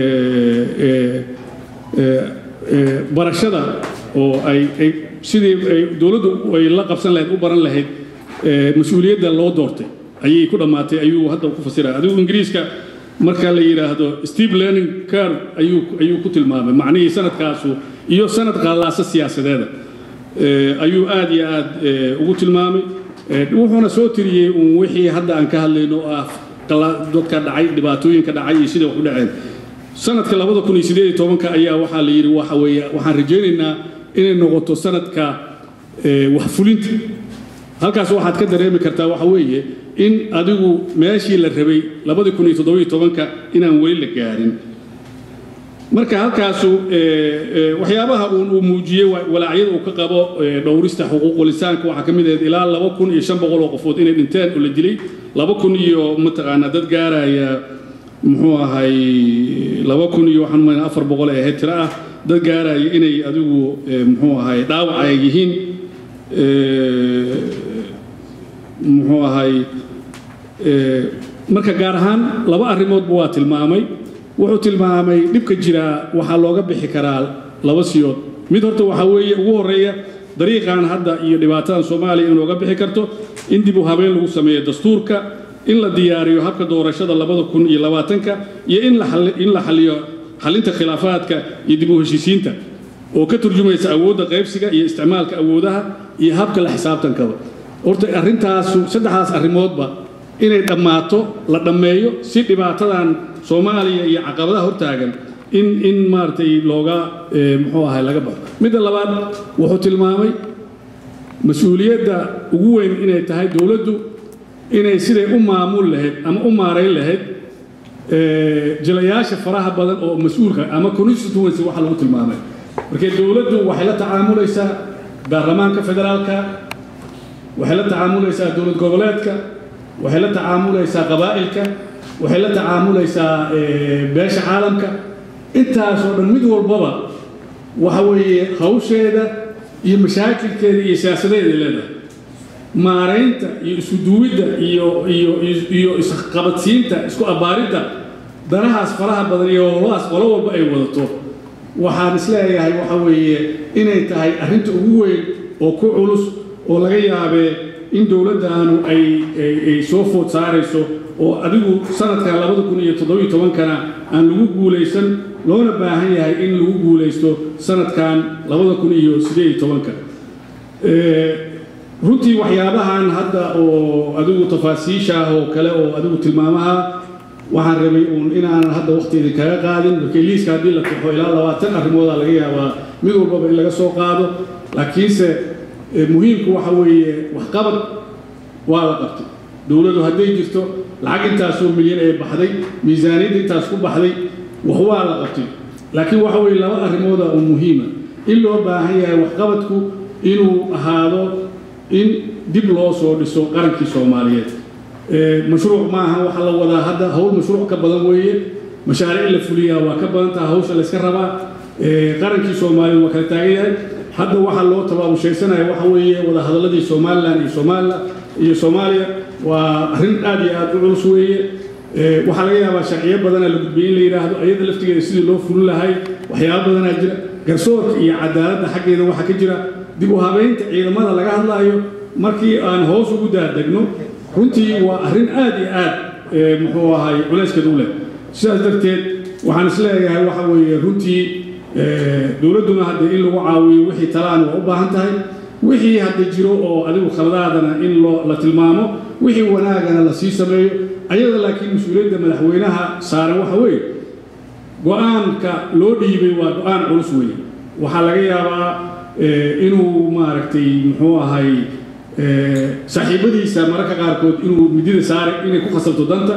C: barashada oo ay ay sidii ay dowladdu ay la qabsan lahayd u baran lahayd mas-uuliyadda loo doortay ayay ku dhammaatay ayuu hadda ku fasiraya adigu ingiriiska marka la yidhaahdo steve learning curve ayuu ayuu ku tilmaamay macnihii sanadkaasu iyo sanad qallaasa siyaasadeeda ayuu aad iyo aad ugu tilmaamay wuxuuna soo tiriyey uun wixii hadda aan ka hadlayno oo ah dadka dhacay dhibaatooyinka dhacay iyo sida wax u dhaceen sanadka labada kun iyo sideed iyo tobanka ayaa waxaa la yidhi waxa weeye waxaan rajaynaynaa inay noqoto sanadka wax fulinta halkaas waxaad ka dareemi kartaa waxa weeye in adigu meeshii la rabay labadii kun iyo toddobiyo tobanka inaan weli la gaarin marka halkaasu waxyaabaha uun uu muujiyey walaacyada uu ka qabo dhowrista xuquuqul insaanka waxaa ka mid ahayd ilaa laba kun iyo shan boqol oo qofood inay dhinteen oo la dilay laba kun iyo mataqaanaa dad gaaraya muxuu ahay laba kun iyo waxaan umaynaa afar boqol ee ahayd tiro ah dad gaaraya inay adigu muxuu ahay dhaawac ay yihiin muxuu ahay marka gaar ahaan laba arrimoodba waa tilmaamay wuxuu tilmaamay dhibka jiraa waxaa looga bixi karaa laba siyood mid horta waxaa weeye ugu horreeya dariiqan hadda iyo dhibaatadan soomaaliya in looga bixi karto in dib u habeen lagu sameeyo dastuurka in la diyaariyo habka doorashada labada kun iyo labaatanka iyo in la xaliyo xalinta khilaafaadka iyo dib u heshiisiinta oo ka turjumaysa awoodda qaybsiga iyo isticmaalka awoodaha iyo habka la xisaabtankaba horta arrintaasu saddexdaas arrimoodba inay dhammaato la dhammeeyo si dhibaatadan soomaaliya iyo caqabadaha hortaagan in in maaragtay looga muxuu ahay laga baxo midda labaad wuxuu tilmaamay mas-uuliyadda ugu weyn inay tahay dowladdu inay siday u maamul lahayd ama u maarayn lahayd jilayaasha faraha badan oo mas-uulka ama constituency waxa lagu tilmaamay markee dowladdu waxay la tacaamulaysaa baarlamaanka federaalka waxay la tacaamulaysaa dowlad goboleedka waxay la tacaamulaysaa qabaa'ilka waxay la tacaamulaysaa beesha caalamka intaasoo dhan mid walbaba waxa weeye hawsheeda iyo mashaakilkeeda iyo siyaasadeeda leedahay maaraynta iyo isku duwidda iyo iyo iyo isqabadsiinta isku abbaaridda danahaas faraha badan iyo howlahaas qolo walba ay wadato waxaan isleeyahay waxa weeye inay tahay arrinta ugu weyn oo ku culus oo laga yaabee in dowladdaanu ay ay soo food saarayso oo adigu sanadkan labada kun iyo toddobiyo tobankana aan lagu guulaysan loona baahan yahay in lagu guulaysto sanadkan labada kun iyo siddeed iyo tobanka runtii waxyaabahan hadda oo adigu tafaasiisha ah oo kale oo adigu tilmaamaha waxaan rabay uun inaanan hadda waqtigeedii kaga qaadin markii liiska haddii la taxo ilaa labaatan arrimooda laga yaabaa mid walbaba in laga soo qaado laakiinse muhiimku waxa weeye waxqabad waa la qabtay dowladdu hadday jirto lacag intaasoo milyan ee baxday miisaaniyadda intaas ku baxday wax waa la qabtay laakiin waxa weeye laba arrimooda oo muhiima in loo baahan yahay waxqabadku inuu ahaado in dib loo soo dhiso qarankii soomaaliyeed mashruuc maaha waxa la wadaa hadda howl mashruuc ka badan weeye mashaariic la fuliyaa waa ka badan taha hawsha layska rabaa qarankii soomaaliyeed waa kala taagan yahay hadda waxaa loo tabaabushaysanaya waxa weeye wadahadalladii somalilan iyo somalilan iyo soomaaliya waa arrin aad iyo aad u culus weeye waxaa laga yaabaa sharciyo badana la gudbiyey in la yidhaahdo ayada laftigeeda sidii loo fulin lahay waxyaaba badanaa jira garsoorka iyo cadaaladda xaggeeda waxaa ka jira dib u habeynta ciidamada laga hadlaayo markii aan hoos ugu daadegno runtii waa arrin aad iyo aad muxuu ahay culayskeeda u leh sidaas darteed waxaan isleeyahay waxa weeye runtii dowladduna hadda in lagu caawiyo wixii talaan waa u baahan tahay wixii hadda jiro oo adigu khaladaadana in loo la tilmaamo wixii wanaagana la sii sameeyo ayada laakiin mas-uuliyadda madaxweynaha saaran waxa weeye go-aanka loo dhiibay waa go-aan culus weeye waxaa laga yaabaa inuu maaragtay muxuu ahay saaxiibadiisa mararka qaarkood inuu midida saare inay ku khasabto danta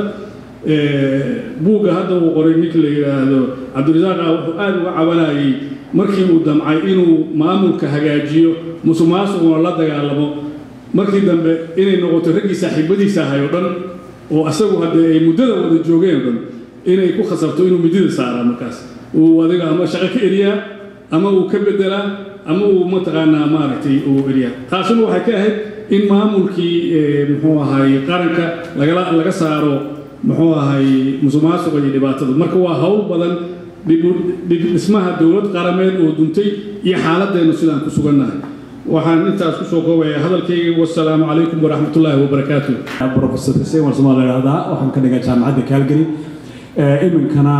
C: buugga hadda uu qoray ninka la yidhaahdo cabdirasaaq ah wuxuu aad uga cabanayay markii uu damcay inuu maamulka hagaajiyo musuqmaasuquna la dagaalamo markii dambe inay noqoto raggii saaxiibadiisa ahay oo dhan oo asagu haddee ay muddada wada joogeen oo dhan inay ku khasabto inuu midida saaraa markaas uu adiga ama shaqo ka eriyaa ama uu ka bedelaa ama uu mataqaanaa maaragtay uu eriyaa taasuna waxay ka ahayd in maamulkii muxuu ahay qaranka lagala laga saaro muxuu ahay musuqmaasuqa iyo dhibaatada marka waa hawl badan dhismaha dowlad qarameed oo duntay iyo xaaladeennu sidaan ku sugannahay waxaan intaas kusoo koobaya hadalkayga wasalaamu calaykum waraxmatullaahi wabarakaatu
D: professor xuseen waa somaal idhahdaa waxaan ka dhigaa jaamacadda calgary iminkana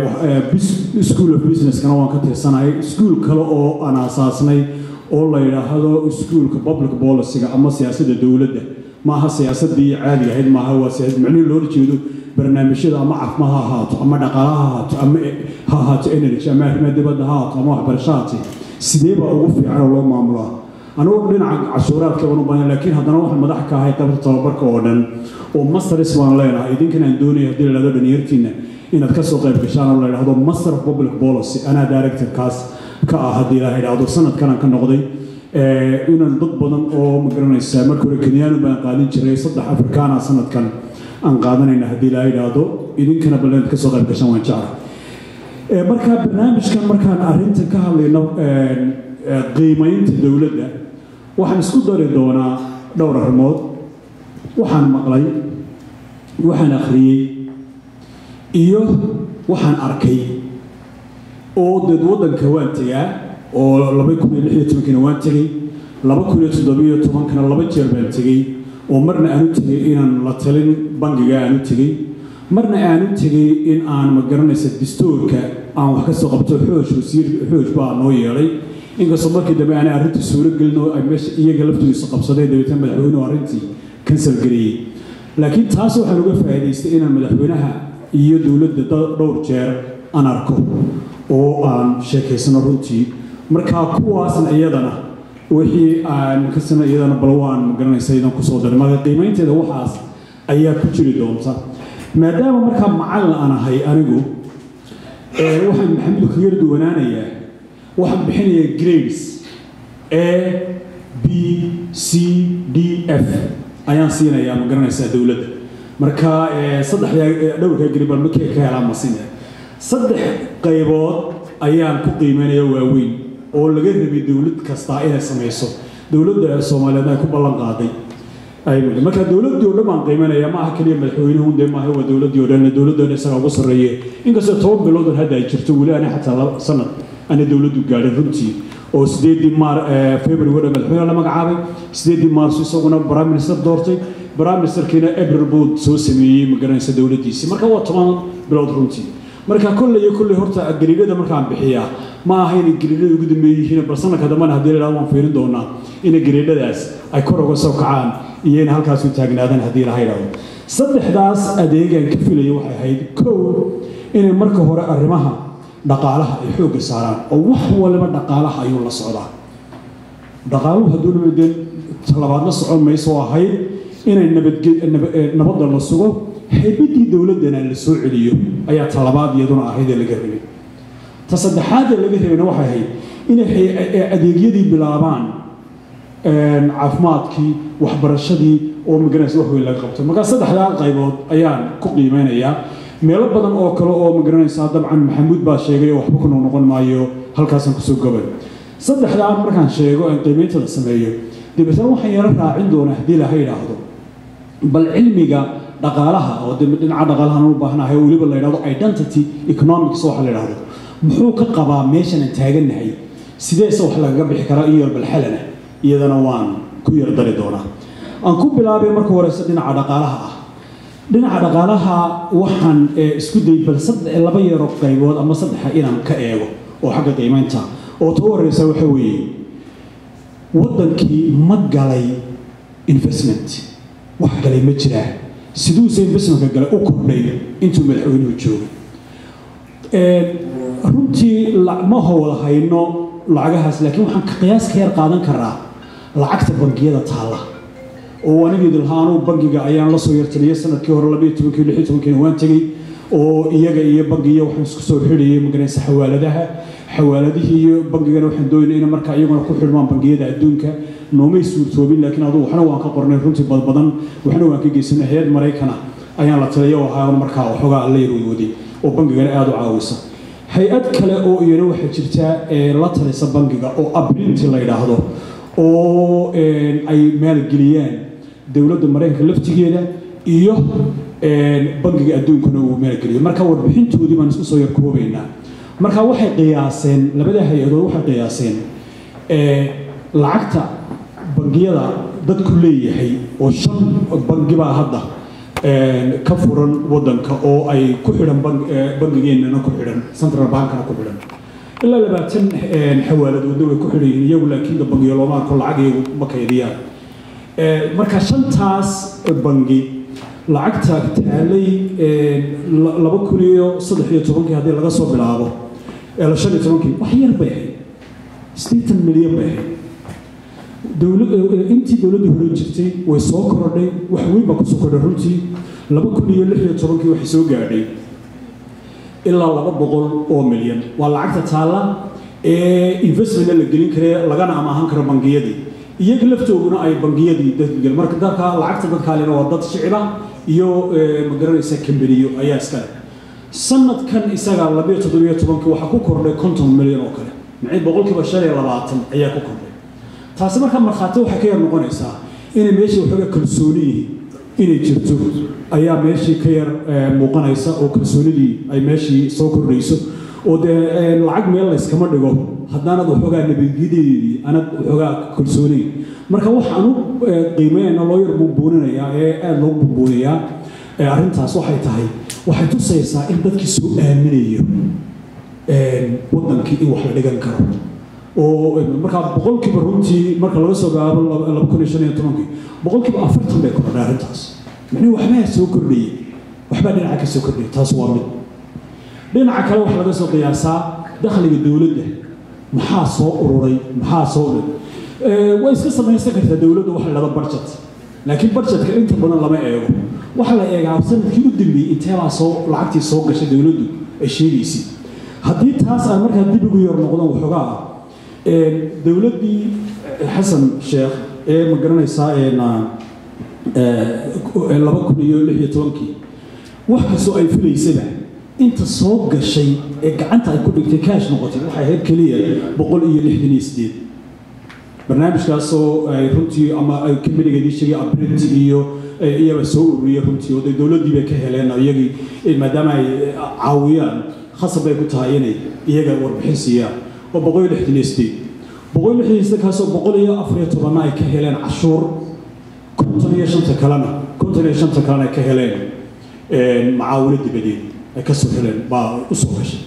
D: school of businesskana waan ka tirsanahay iskuul kale oo aan aasaasnay oo la yidhaahdo iskuulka public policyga ama siyaasadda dowladda maaha siyaasadii caadiga ahayd maaha waa siyaasad macnihi loola jeedo barnaamijyada ama caafimaad ha ahaato ama dhaqaala ha ahaato ama ha ahaato energy ama arrimaha dibadda ha ahaato ama waxbarasho haate sidee baa ugu fiican oo loo maamulaa anugu dhinaca cashuuraadka baan u bahan laakiin haddana waxaan madax ka ahay qaybta tababarka oo dhan oo masters baan leenahay idinkan aan doonaya haddii la dhahdo dhalinyartiina inaad ka soo qayb gashaan oo la yidhahdo master of public policy anaa directorkaas ka ah haddii la yidhahdo sanadkan aan ka noqday inaan dad badan oo magaranaysaa marka hore kenyaanu baan qaadin jiray saddex afrikaana sanadkan aan qaadanayna haddii la yidhaahdo idinkana balleed ka soo qayb gashaan waan jecla marka barnaamijkan markaan arrintan ka hadlayno qiimaynta dowladda waxaan isku dari doonaa dhowr arrimood waxaan maqlay waxaan akhriyey iyo waxaan arkay oo deed waddanka waan tegaa oo laba kun iyo lix iyo tobankina waan tegey laba kun iyo toddobiyo tobankana laba jeer baan tegey oo marna aanu tegey inaan la talin bangiga aanu tegey marna aanu tegey in aan magaranaysa distoorka aan wax ka soo qabto xoosh wasiir xoosh baa noo yeelay inkastoo markii dambe aanay arrintii suuro gelin oo ay meesha iyaga laftoodiisa qabsadeen dabeetna madaxweynuhu arrintii kansal gareeyey laakiin taas waxaan uga faa'iidaystay inaan madaxweynaha iyo dowladda dhowr jeer aan arko oo aan sheekaysano runtii markaa kuwaasna iyadana wixii aan kasana iyadana bal waan magaranaysa idan kusoo daray marka qiimaynteeda waxaas ayaa ku jiri doonta maadaama markaa macallin aan ahay anigu waxaan maxamudu kaga yar duwanaanayaa waxaan bixinayaa grades a b c d f ayaan siinayaa ma garanaysaa dowladda marka saddexdaa dhowrkaa gari baan markii ka helaa masinaya saddex qaybood ayaan ku qiimeynaya waaweyn oo laga rabay dowlad kastaa inay samayso dowladda soomaaliyeed ay ku ballan qaaday marka dowladdii oo dhan baan qiimeynaya ma aha keliya madaxweynuhu dee maaha waa dowladdii oo dhan dowladda dhan isagaa ugu sarreeye inkastoo toban biloodan hadda ay jirto weli ani xataa laba sanad ana dowladdu gaadhin runtii oo sideedii maar february wadha madaxweyne la magacaabay sideedii maarso isaguna prime minister doortay prime ministerkiina april buu soo sameeyey magaranaysa dowladdiisii marka waa toban bilood runtii marka kolley iyo kolley horta gariidhada markaan bixiyaa ma aha inay gariidhada ugu dambeeye yihiin bal sanadka dambena haddii la waan fiirin doonaa inay gariidhadaas ay kor uga soo kacaan iyo inay halkaas u taagnaadaan haddii laha yidhahdo saddexdaas adeegaan ka filaya waxay ahayd kow inay marka hore arrimaha dhaqaalaha ay xoogga saaraan oo wax waliba dhaqaalaha ayuu la socdaa dhaqaaluhu hadduu nabadeen talabaadna socon mayso ahayd inay nabadda la sugo haybadii dowladdana la soo celiyo ayaa talabaad iyaduna ahayd ee laga rabay ta saddexaad ee laga rabayna waxay ahayd inay adeegyadii bilaabaan caafimaadkii waxbarashadii oo magaranaysa wax weyn laga qabto markaa saddexdaa qaybood ayaan ku qiimeynayaa meelo badan oo kale oo magaranaysaa dabcan maxamuud baa sheegay oo waxba ku noqnoqon maayo halkaasaan kusoo gobay saddexdaa markaan sheego aan qiimeyntada sameeyo dabeetna waxaan yaro raacin doonaa haddii laha yidhaahdo bal cilmiga dhaqaalaha oo dhinaca dhaqaalahan u baahnahay oo weliba la yidhahdo identity economics waxa la yidhahdo muxuu ka qabaa meeshan aan taagannahay sideese wax lagaga bixi karaa iyo balxalana iyadana waan ku yar dari doonaa aan ku bilaabay marka horeyse dhinaca dhaqaalaha ah dhinaca dhaqaalaha waxaan isku dayay bal laba yaro qaybood ama saddexa inaan ka eego oo xagga qiimeynta oo ta u horeysa waxa weeye waddankii ma galay investment wax galay ma jiraa siduuse investmentka galay u kordhay intuu madaxweynuhu joogay runtii ma howla hayno lacagahaas laakiin waxaan qiyaas ka yar qaadan karaa lacagta bangiyada taalla oo anigeedi lahaa anuu bangiga ayaan la soo yartaliyay sanadkii hore labayo tobankii lix iyo tobankiina waan tegey oo iyaga iyo bangiya waxaan isku soo xidhayay maganaysa xawaaladaha xawaaladihii iyo bangigana waxaan doonay in markaa iyaguna ku xidhmaan bangiyada adduunka noomay suurtoobin laakiin adugu waxna waan ka qornay runtii badbadan waxna waan ka geysanay hay-ad maraykana ayaan la taliyay oo ahaa markaa waxoogaa la yarweywaday oo bangigana aada u caawisa hay-ad kale oo iyana waxaa jirta ee la talisa bangiga oo abrinti la yidhaahdo oo ay maalgeliyaan dowladda maraykanka laftigeeda iyo bangiga adduunkuna uu maalgeliyo marka warbixintoodii baan isku soo yar koobaynaa marka waxay qiyaaseen labada hay-adood waxay qiyaaseen lacagta bangiyada dadku leeyahay oo shan bangibaa hadda ka furan wadanka oo ay ku xidhan bangigeennana ku xidhan central bankana ku xidhan ilaa labaatan xawaaladoodna way ku xidhan yihiin iyagu laakiin bangiyo looma arko lacag iyagu ma kaydiyaan marka shantaas bangi lacagta taalay laba kun iyo saddex iyo tobankii haddii laga soo bilaabo shan iyo tobankii wax yar bay ahayd sideetan milyan bay ahayd intii dowladda hore jirtay way soo korodhay wax weyn baa kusoo kordhay runtii laba kun iyo lix iyo tobankii waxay soo gaadhay ilaa laba boqol oo milyan waa lacagta taalla ee investmentna la gelin kare lagana amaahan karo bangiyadii iyaga laftooduna ay bangiyadii dadgel marka dadka lacagta dadkaalena waa dad shiciba iyo magaranaysa kambaniyo ayaa iskale sanadkan isaga labiyo toddobiyo tobankii waxaa ku kordhay konton milyan oo kale macii boqolkiiba shan iyo labaatan ayaa ku kordhay taasi markaa markhaati waxay ka yar noqonaysaa inay meeshii waxooga kalsooni yihiin inay jirto ayaa meeshii ka yar muuqanaysa oo kalsoonidii ay meeshii soo kordhayso oo dee lacag meel layskama dhigo haddaanad waxoogaa nabadgyadeedii anad waxoogaa kalsoonayn marka waxaan u qiimeynaa loo yar bumbuuninayaa ee aada loo bumbuunayaa arrintaas waxay tahay waxay tusaysaa in dadkii soo aaminayo wadankii in wax la dhigan karo oo markaa boqolkiiba runtii marka laga soo gaabo laba kun iyo shan iyo tobankii boqolkiiba afartan bay kordhay arrintaas macnihi waxbaa soo kordhayay waxbaa dhinaca ka soo kordhayay taas waa mid dhinaca kale waxaa laga soo qiyaasaa dakhliga dowladda maxaa soo ururay maxaa soo way iska samaysan kartaa dowladda waxa la dhahda budget laakiin budgetka inta badan lama eego waxaa la eegaa sanadkii u dambeeyey inteebaa soo lacagtii soo gashay dowladdu ay sheegaysay haddii taas aan markaa dib ugu yar noqdan waxoogaa dowladdii xasan sheekh ee ma garanaysaa laba kun iyo lix iyo tobankii wax kastoo ay filaysaba inta soo gashay ee gacanta ay ku dhigtay kaash noqotay waxay ahayd keliya boqol iyo lixdan iyo sideed barnaamijkaasoo ay runtii ama ay kamiligeedii sheegay abrint iyo iyaba soo ururiyay runtii oo dee dowladdii bay ka heleen iyagii maadaama ay caawiyaan khasab bay ku tahay inay iyaga warbixin siiyaan oo boqol iyo lixdan iyo sideed boqol iyo lixdan iyo sideed kaasoo boqol iyo afar iyo tobanna ay ka heleen cashuur konton iyo shanta kalena konton iyo shanta kalena ay ka heleen macaawino dibadeed ay ka soo heleen baa u soo gashay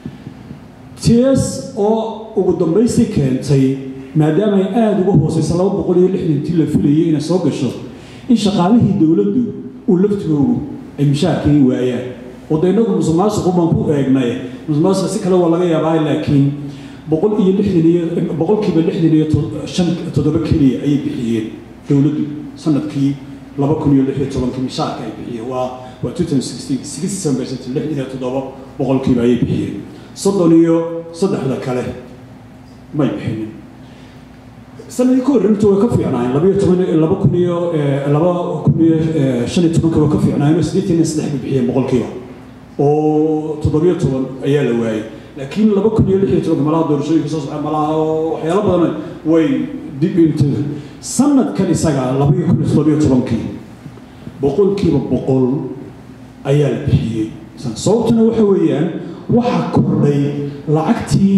D: ts oo ugu dambaystii keentay maadaama ay aada uga hooseysa laba boqol iyo lixdantii la filayay inay soo gasho in shaqaalihii dowladdu uu laftigoogu ay mishaarkii waayaan oo de inagu musuqmaasuqu baan ku eegnay musuqmaasuqa si kale waa laga yaabaa laakiin boqol iyo lixdan iyo boqolkiiba lixdan iyo shan toddoba keliya ayay bixiyeen dowladdu sanadkii laba kun iyo lix iyo tobankii mishaarka ay bixiyeen waa waa two thousand sixteen sixty seven percent lixdan iyo toddoba boqolkiiba ayay bixiyeen soddon iyo saddexda kale may bixinin sanadii ka horreynta way ka fiicnaayeen laba iyo toban laba kun iyo laba kun iyo shan iyo tobanka way ka fiicnaayeen oo siddeetan iyo saddex bay bixiyeen boqolkiiba oo toddobiyo toban ayaa la waayey laakiin laba kun iyo lix iyo tobanka malaha doorashooyinka soo socda malaha waxyaalo badan way dib into sanadkan isaga laba iyo kun iyo toddobiyo tobankii boqolkiiba boqol ayaa la bixiyey sababtuna waxa weeyaan waxa kordhay lacagtii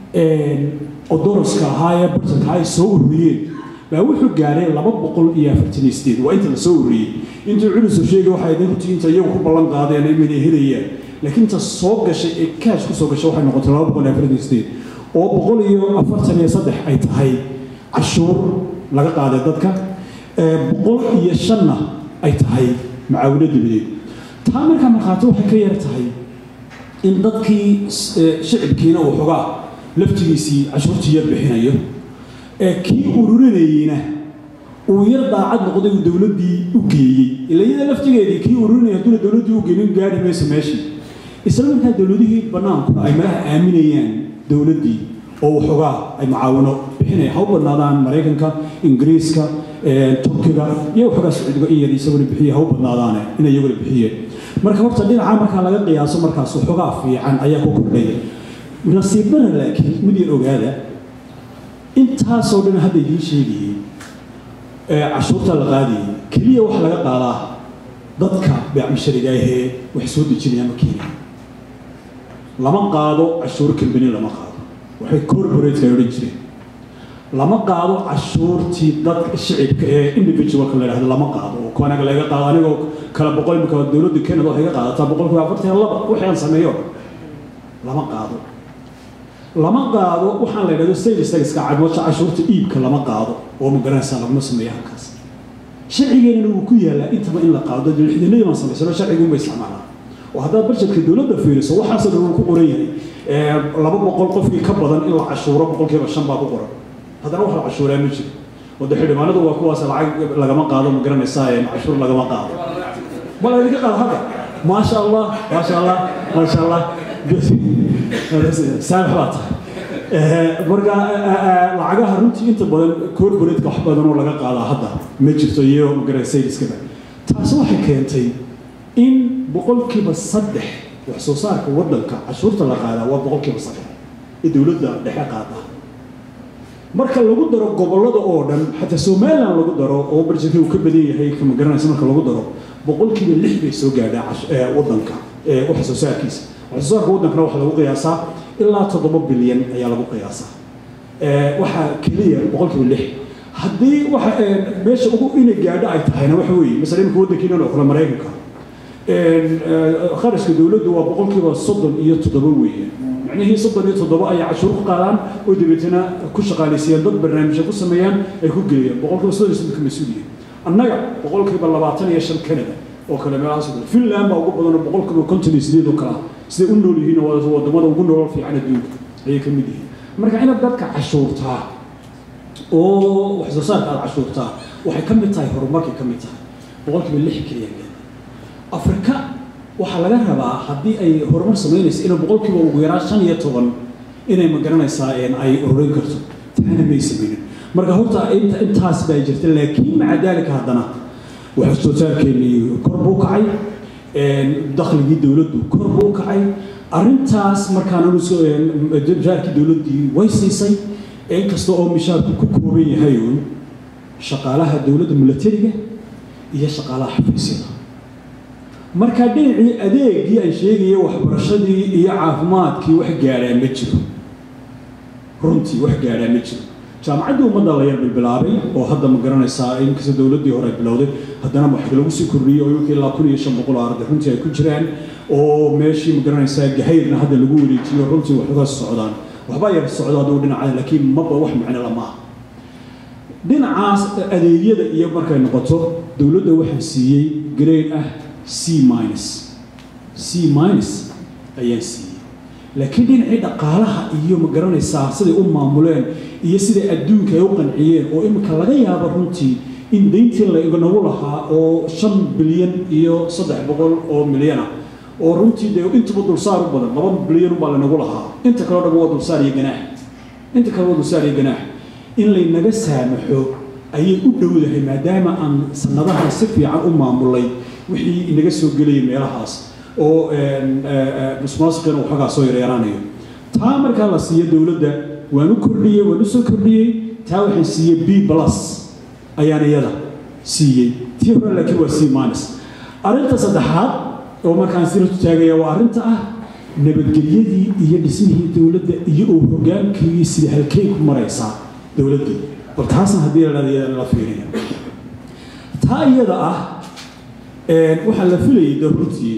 D: odoroska ahaa ee bartanka ay soo ururiyeen baa wuxuu gaaray laba boqol iyo afartan iyo sideed waa inta la soo ururiyey intuu culisu sheegay waxay ahayd runtii inta iyagu ku ballan qaadeen inay helayaan laakiin inta soo gashay ee kaash ku soo gashay waxay noqotay laba boqol iyo afartan iyo sideed oo boqol iyo afartan iyo saddex ay tahay cashuur laga qaaday dadka boqol iyo shanna ay tahay macaawino dibadeed taa markaa markhaati waxay ka yar tahay in dadkii shicibkiina uu xogaa laftigiisii cashuurtii yar bixinayo ee kii ururinayeyna uu yar daacad noqday uu dowladdii u geeyey ila iyada laftigeedii kii ururinaya hadduuna dowladdii u geynin gaari mayso meeshii isla markaa dowladihii bannaankuna ay malaha aaminayaan dowladdii oo waxoogaa ay macaawino bixinaya ha u badnaadaan maraykanka ingiriiska turkiga iyo waxoogaa sacuudiga in yar isaguna bixiya ha u badnaadaane inay iyaguna bixiyeen marka horta dhinaca markaa laga qiyaaso markaas waxoogaa fiican ayaa ku kordhaya nasiibana laakiin mid yar ogaada intaasoo dhan hadda idiin sheegayey ee cashuurta la qaadayay keliya waxa laga qaadaa dadka beecmishariga ahee wax soo dejinaya ma keenaya lama qaado cashuur kambani lama qaado waxay corporate ay odhan jireen lama qaado cashuurtii dadka shicibka ee individualka la yidhahdo lama qaado oo kuwanaga laga qaado anigoo kala boqol imika dowladda Canada waxay ka qaadataa boqolkiiba afartan iyo laba wixii aan sameeyo lama qaado lama qaado waxaan la yidhahdo sales taxka cadwasha cashuurta iibka lama qaado oo ma garanaysaa laguma sameeyo halkaas sharcigeena wuu ku yaalaa intaba in la qaado lixdanadii baan samaysano sharcigu ma isticmaalaa oo haddaad budgetka dowladda fiiriso waxaasoo dhan uu ku qoran yahay laba boqol qofkii ka badan in la cashuuro boqolkiiba shan baa ku qoran haddana wax la cashuuraa ma jiro wada xildhibaanadu waa kuwaas lacag lagama qaado ma garanaysaa cashuur lagama qaado ma la idinka qaado hadda maasha allah maasha allah maasha allah saamax baa tahay marka lacagaha runtii inta badan corporate wax badan oo laga qaadaa hadda ma jirto iyo ma garanaysaa sayniskaba taasi waxay keentay in boqolkiiba saddex wax soo saarka waddanka cashuurta la qaadaa waa boqolkiiba saddex ee dowladda dhexe qaada marka lagu daro gobollada oo dhan xataa somaliland lagu daro oo barjirka uu ka badan yahay kama garanaysa marka lagu daro boqolkiiba lix bay soo gaadhaa waddanka wax soo saarkiisa wax soo saarka waddankana waxaa lagu qiyaasaa ilaa toddoba bilyan ayaa lagu qiyaasaa waxaa keliya boqolkiiba lix haddii waxa meesha ugu inay gaadho ay tahayna waxa weeye masala imika waddankiinan oo kale maraykanka kharashka dowladdu waa boqolkiiba soddon iyo toddoba weeye macnihii soddon iyo toddoba ayay cashuur ku qaadaan oo dabeetana ku shaqaalaysiiyaan dad barnaamijya ku sameeyaan ay ku geeyaan boqolkiiba soddon iyo soddonka mas-uuliya annaga boqolkiiba labaatan iyo shan canada oo kale meelahaas oo kale finland baa ugu badan oo boqolkiiba konton iyo sideed oo kale ah siday u nool yihiin oo wadamada ugu nolol fiican adduunka ayay ka mid yihiin marka inaad dadka cashuurtaa oo wax soo saarka aad cashuurtaa waxay ka mid tahay horumarkay ka mid tahay boqolkiiba lix keliya afrika waxaa laga rabaa haddii ay horumar samaynayso inay boqolkiiba ugu yaraan shan iyo toban inay ma garanaysaa ay ururin karto taana may samaynin marka horta intaas baa jirta laakiin maca daalika haddana wax soo saarkeennii kor buu kacay dakhligii dowladdu kor buu kacay arrintaas markaan mishaarkii dowladdii way siisay inkasta oo mishaarku ku kooban yahay uun shaqaalaha dowladda milatariga iyo shaqaalaha xafiisyada marka dhinacii adeegii aan sheegaya waxbarashadii iyo caafimaadkii wax gaadhaa ma jiro runtii wax gaadhaa ma jiro jaamacaddii ummadda la yar bilbilaabay oo hadda ma garanaysaa inkasta dowladdii hore ay bilowday haddana wax lagu sii kordhiyey oo iminka ilaa kun iyo shan boqol oo arday runtii ay ku jiraan oo meeshii ma garanaysaa gahayrna hadda lagu wareejiyo runtii waxoogaa socdaan waxbaa yar socdo hadduu dhinaca laakiin maba wax macno lama aha dhinacaas adeegyada iyo markay noqoto dowladda waxaa siiyey grade ah c minus c minus ayaan siiyey laakiin dhinacii dhaqaalaha iyo ma garanaysaa siday u maamuleen iyo siday adduunka ay u qanciyeen oo imika laga yaabo runtii in dayntii lanagu lahaa oo shan bilyan iyo saddex boqol oo milyan ah oo runtii dee intuba dulsaar u badan laba bilyan baa lanagu lahaa inta kaleo dhan waa dulsaar iyo ganaax inta kale waa dulsaar iyo ganaax in laynaga saamaxo ayay u dhowdahay maadaama aan sanadahan si fiican u maamulay wixii inaga soo gelaya meelahaas oo musmaasiqina waxoogaa soo yareeraanayo taa markaa la siiyo dowladda waan u kordhiyey waan u soo kordhiyey taa waxaan siiyey b plus ayaan iyada siiyey tii hore laakiin waa c minus arrinta saddexaad oo markaan siratu taagaya waa arrinta ah nabadgelyadii iyo dhismihii dowladda iyo uu hogaankii sida halkay ku maraysaa dowladdu bal taasna haddii la dhahda iyadana la fiiriya taa iyada ah waxaa la filayay de runtii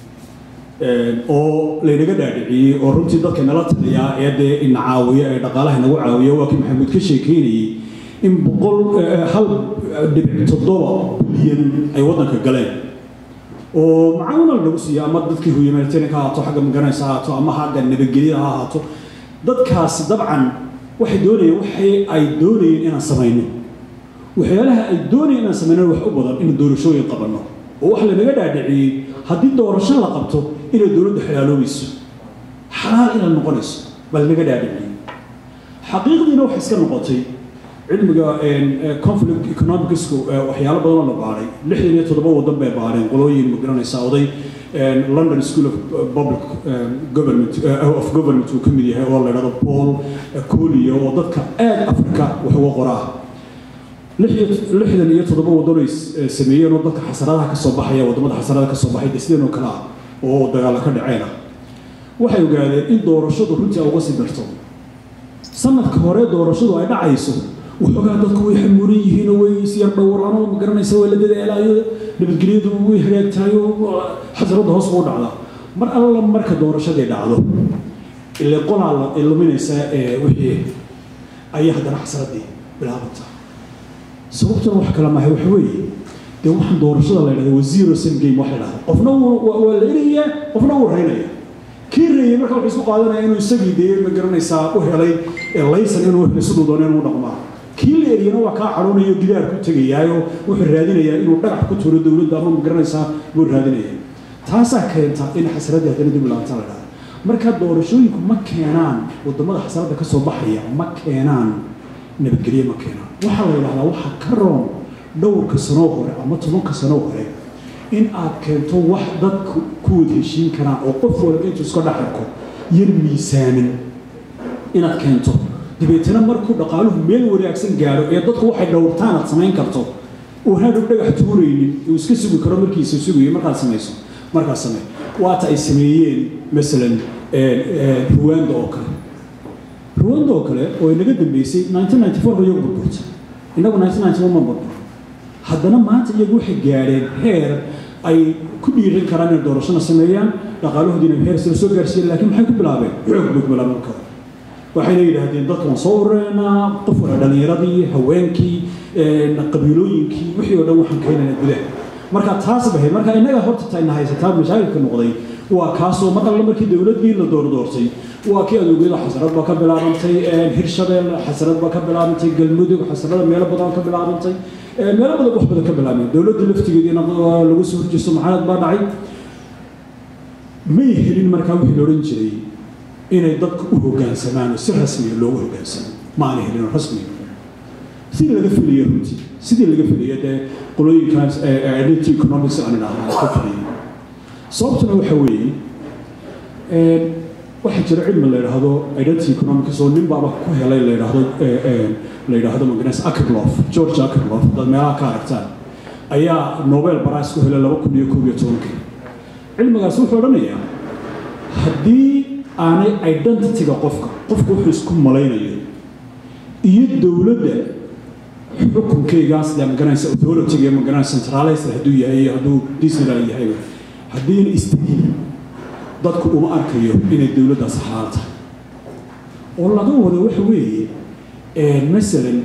D: oo laynaga dhaadhiciyey oo runtii dadka nala taliyaa ee dee ina caawiya ee dhaqaalaha nagu caawiya waa kii maxamuud ka sheekeynayey in boqol hal dhibic toddoba bilyan ay waddanka galeen oo macaawina lanagu siiya ama dadkii humanitarian ha ahaato xagga magaranaysa ha ahaato ama xagga nabadgelyada ha ahaato dadkaasi dabcan waxay doonayeen waxay ay doonayeen inaan samayno waxyaalaha ay doonayeen inaan samayno wax u badan in doorashooyin qabanno oo waxa lanaga dhaadhiciyey haddii doorasho la qabto inay dowladdu xalaaloobayso xalaal inay noqonayso baa lanaga dhaadhiciyey xaqiiqdiina waxay iska noqotay cilmiga conflict economicsku waxyaalo badan oo la baaray lixdan iyo toddoba waddan bay baareen qolooyin ma garanaysaa oday london school of public government of government uu ka mid yahay oo la yidhahdo paul colio oo dadka aad afrika wax uga qoraa lixdan iyo toddoba waddan ay sameeyeen oo dadka xasaradaha ka soo baxaya waddamada xasaradaha ka soo baxay de sideen oo kale ah oo dagaalla ka dhaceen ah waxay ogaadeen in doorashadu runtii uga sii darto sanadka hore doorashadu ay dhacayso waxoogaa dadku way xamuuran yihiin oo way isyar dhowraan oo magaranaysa waa la dadaalayo nabadgelyadu way hagaagtahay oo xasarada hoos buu dhacdaa mar alla marka doorashadii dhacdo ile qolaa la iluminaysaa ee wixii ayaa haddana xasaradii bilaabantaa sababtuna wax kale maahay waxa weeye dee waxaan doorashada la yidhahda waa zero sum game waxa la yidhahda qofna waa la erayaa qofna wuu reynaya kii reeyay marka wuxuu isku qaadanaya inuu isagii dee ma garanaysaa u helay laysan inuu helay siduu doono inuu dhaqmaa kii la eriyana waa kaa cadhoonayo gidaar ku tegayaayo wuxuu raadinayaa inuu dhagax ku tuuro dowladda ama ma garanaysaa buu raadinaya taasaa keenta in xasaradii haddana dib laabta la dhahda marka doorashooyinku ma keenaan wadamada xasaradda ka soo baxaya ma keenaan nabadgelye ma keenaan waxaa la yidhahdaa waxaa ka roon dhowrka sanoo hore ama tobanka sanoo hore in aad keento wax dadku ku wada heshiin karaan oo qof walba intuu iska dhaxarko yar miisaanin inaad keento dabeetana markuu dhaqaaluhu meel wanaagsan gaadho ee dadku waxay dhowrtaan aad samayn karto uu hadhow dhagax tuuraynin uu iska sugi karo markiisa sugayo markaad samayso markaad samey waata ay sameeyeen masalan ruwanda oo kale ruwanda oo kale oo inaga dambeysay 1994 ba iyagu burburta innagu 1991 ma burbur haddana maanta iyagu waxay gaadheen heer ay ku dhiirin karaan inay doorashona sameeyaan dhaqaalahoodiina heer sila soo gaarsiiyeen laakiin maxay ku bilaabeen xoog bay ku bilaabeen marka waxayna yidhaahdeen dadka waan soo urureynaa qof wala dhallinyaradii haweenkii qabiilooyinkii wixii oo dhan waxaan keenaynaa gudaha marka taas bahayd marka innaga horta tayna haysataa mashaakilka noqday waa kaasoo mar alle markii dowladii la doordoortay waa kii adoogeyada xasarad baa ka bilaabantay hirshabeel xasarad baa ka bilaabantay galmudug xasarada meelo badan ka bilaabantay meelo badan wax badan ka bilaabeen dowladda laftigeediina lagu soo horjeesto maxamed baa dhacay may helin markaa wixii la odhan jiray inay dadku u hoggaansamaan oo si rasmiya loogu hoggaansamo ma aanay helin rasmiya sidii laga filaya runtii sidii laga filaya dee qolooyinkaas identity economics aan idhaahdaa ka filaya sababtuna waxa weeye waxaa jira cilmi la yidhaahdo identity economics oo nin baaba ku helay la yidhaahdo la yidhaahdo maganes akerlof george akerlof dad meelaha ka aragtaan ayaa nobel prize ku helay laba kun iyo koob iyo tobankii cilmigaas wuxuu odhanayaa haddii aanay identityga qofka qofku wuxuu isku malaynayo iyo dowladda xukunkeygaas dee magaranaysa authority magaranaysa centralized hadduu yahay hadduu disneyland yahay haddiina istegin dadku uma arkayo inay dowladdaas xalaal tahay oo laga wado waxa weeye masalan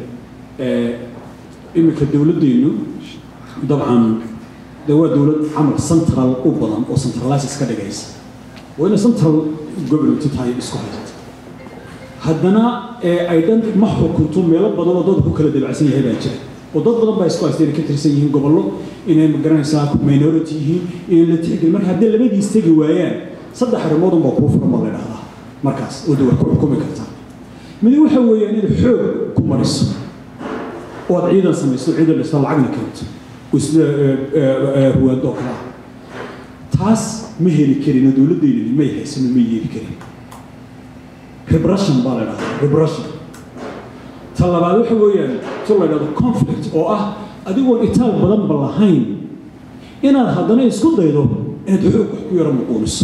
D: iminka dowladdeennu dabcan dee waa dowlad camal central u badan oo centralizes ka dhigaysa waa inay central government tahay isku haysata haddana ay dhan ma xukunto meelo badan oo dadku kala dabacsan yahay baa jira oo dad badan baa isku haysta inay ka tirsan yihiin gobollo inay magaranaysaa minority yihiin inay la tixgelin marka haddii labadiis tegi waayaan saddex arrimood unbaa kuu furan baa la idhahdaa markaas oo de wax ku xukumi kartaa midi waxa weeyaan inaad xoog ku mariso oo aad ciidan samayso ciidan dhista lacagna keento oo sida ruwaado oo kale ah taas ma heli karin oo dowladdeynani may haysano may yeeli karin repression baa la idhahdaa repression ta labaad waxa weeyaan si la idhahdo conflict oo ah adigoon itaal badanba lahayn inaad haddana isku daydo inaad xoog wax ku yaro muquuniso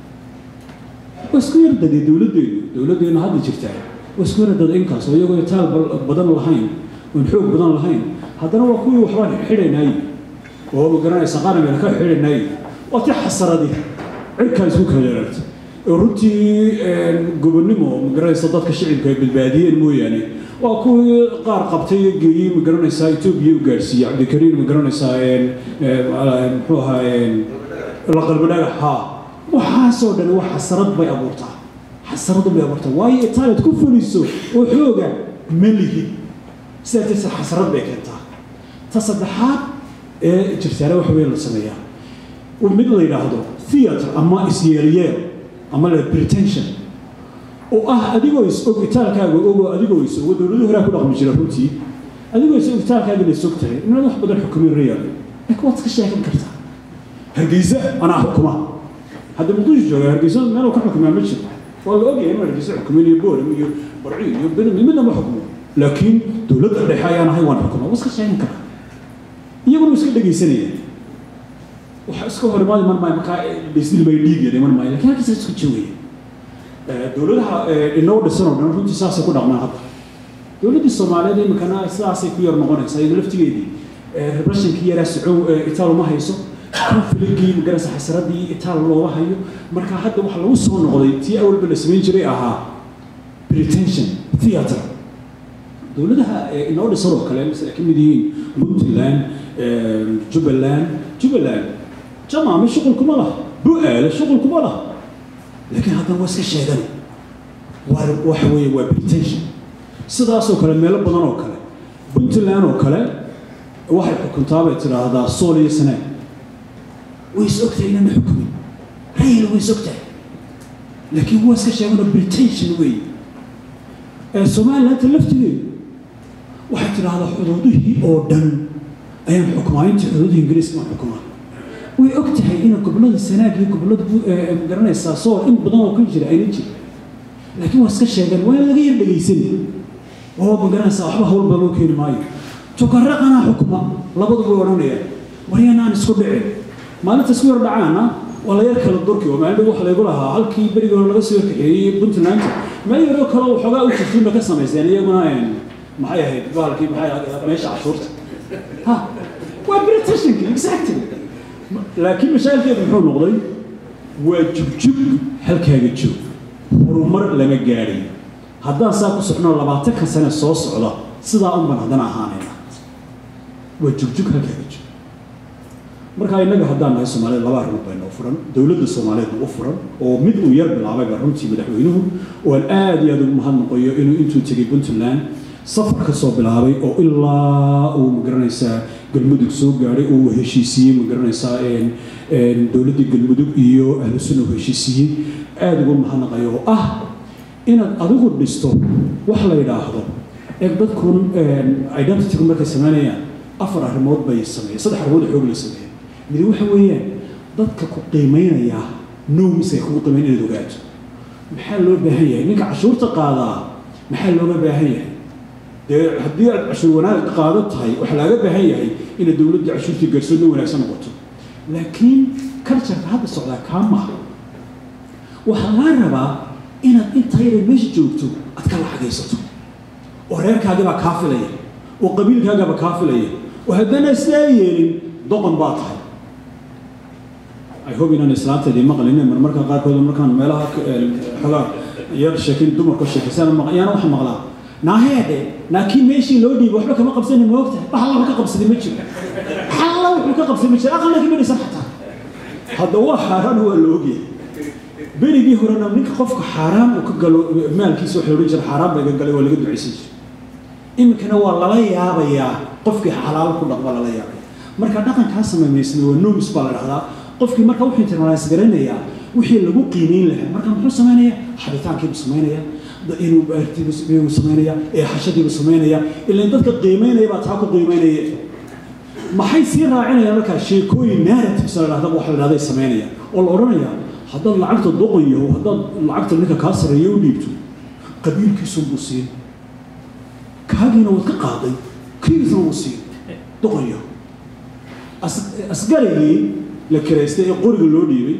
D: waa isku yar dadee dowladdeenu dowladdeenu hadda jirtaa waa isku yar dad inkaas oo iyagoo itaal badan lahayn oon xoog badan lahayn haddana waa kuwii waxbaan xidhaynaay oo magaranaysa qarameel ka xidhaynaay waa ti xasaradi cirkaa isku kala yeerarta oo runtii gobonnimo magaranaysa dadka shicibka ay badbaadiyeen mooyaane waa kuwii qaar qabtay iyo geeyey magaranaysaa etoobiya u gaadhsiiyey cabdikariim magaranaysaa muxuu ahaa la qalbi dhagax haa waxaasoo dhan wax xasarad bay abuurtaa xasaradu bay abuurtaa waayo itaaliad ku fuliso oo xooga ma lihid sidaa darteed xasarad bay keentaa ta saddexaad ee jirtaale waxa weeye la sameeyaa mid la yidhaahdo theatre ama isyeelyeel ama la pretension oo ah adigoo is og itaalkaaga ogoo adigoo is og dowladii horaa ku dhaqmi jira runtii adigoo is og itaalkaaga la is og tahay inaad wax badan xukumin real laakiin waad iska sheegan kartaa hargeysa anaa xukuma hadda muqdisho jooga hargeysa meel ka xukumaa ma jiro waa la ogyahay inuu hargeysa xukumin iyo booram iyo barci iyo benim midna ma xukumo laakiin dowladda dhexe ayaan ahay waan xukumaa waa iska sheegan karaa iyaguna iska dhegaysanaya waxa iska hor imaadi mar maayo markaa dhisdil bay dhiig yaday mar maayo laakiin halkaas isku joogaya dowladaha inoo dhisan oo dhan runtii saasay ku dhaqmaan hadda dowladdii soomaaliyeed iminkana sidaasay ku yar noqonaysaa iyadoo laftigeedii repressionkii yaraa socow itaal uma hayso confligii magarasa xasaradii itaal looga hayo marka hadda waxa lagu soo noqday tii awalba la samayn jiray ahaa pretension theatre dowladaha inoo dhisan oo kale masala ka mid yihiin puntland jubbaland jubbaland jamaame shuqul kuma laha bu-aale shuqul kuma laha laakiin haddana waa iska sheegan waa waxa weeye waa pretension sidaasoo kale meelo badan oo kale puntland oo kale waxay xukuntaa bay tidhaahdaa sool iyo sanaa way is ogtahay inana xukumin rayil way is ogtahay laakiin waa iska sheeganoo pretension weeye somalilandta laftigeedu waxay tidhaahdaa xuduudihii oo dhan ayaan xukumaa intii xuduudihii ingiriiska ma xukumaa way og tahay ina gobollada sanaag iyo gobollada magaranaysaa sool in badan oo ka jira ayna jirin laakiin waa iska sheegan waa in laga yar dhegaysani oo magaranaysaa waxba hawl badan loo keeni maayo tukaraqanaa xukuma labadu way odhanayaan waryana aan isku dhicin maalinta isku yar dhacaana waa la yar kala durki oo maalin waxa laygu lahaa halkii berigii hore laga soo kaxeeyey puntland meel yaroo kale waxoogaa u jirtuunba ka samaysteen iyaguna maxay ahayd bahalkii maxay meesha cashuurta ha waa britationki exactly laakiin mashaakilkeedu muxuu noqday waa jugjug halkaaga joog horumar lama gaadhay haddaan saa ku socno labaatanka sane soo socda sidaa unban haddana ahaanayna waa jugjug halkaaga joog markaa innaga haddaan nahay soomaaliyed laba arrimood baa inoo furan dowladda soomaaliyeedna u furan oo mid uu yar bilaabayba runtii madaxweynuhu oo aan aad iyo aad ugu mahadnaqayo inuu intuu tegey puntland safar ka soo bilaabay oo ilaa uu magaranaysaa galmudug soo gaadhay oo uu heshiisiiyey magaranaysaa dowladdii galmudug iyo ahlu sunna uu heshiisiiyey aada ugu mahadnaqayo oo ah inaad adigu dhisto wax la yidhaahdo ee dadkun identitygu markay samaynayaan afar arrimood bay sameeyeen saddex arrimood xoog la sameeyeen midi waxa weeyaan dadka ku qiimaynaya noomis ay kugu qiimayn inaad ogaato maxaa loo baahan yahay ninka cashuurta qaadaa maxaa looga baahan yahay dee haddii aad cashuur wanaag qaado tahay waxaa laaga baahan yahay inay dowladda cashuurtii garsoodna wanaagsan noqoto laakiin cultureka hadda socdaa kaa maha waxaa laga rabaa inaad intaa yara meesha joogto aad ka lacagaysato oo reerkaagabaa kaa filaya oo qabiilkaagaba kaa filaya oo haddana sidaa yeelin doqon baa tahay i hope inaan islaanteedii maqlin marmarka qaarkood markaan meelaha xogaa yar sheekin dumarka sheekaysaan yaana waxa maqlaa naaheede laakiin meeshii loo dhiibay waxba kama qabsani ma ogtahay wax alla wuxuu ka qabsaday ma jiro xalla wuxuu ka qabsaday ma jiro aqalna kama dhisan xataa hadda waa xaaraan waa la ogyahay berigii horena ninka qofka xaaraan uu ka galo maalkiisa waxa odhan jira xaaraan baa iga galay waa laga ducaysan jira iminkana waa lala yaabayaa qofkii xalaal ku dhaqba lala yaabaya marka dhaqankaa samaymaysna waa nomis baa la dhahdaa qofkii marka wuxuu internalize garanayaa wixii lagu qiimeyn lahaa marka muxuu samaynayaa xabitaankiibuu samaynayaa inuu baartiibuu samaynaya ee xashadiibuu samaynaya ilaan dadka qiimeynaya baa taa ku qiimeynaya maxay sii raacinayaan markaa sheekooyin narratives la dhahda waxa la dhahday samaynaya oo la odhanayaa haddaad lacagta doqon yaho haddaad lacagta ninka kaa sarreeya u dhiibto qabiilkiisunbuu siin kaagiina waad ka qaaday kiigiisna wuu siin doqon yaho asgarigii la kiraystay ee qoriga loo dhiibay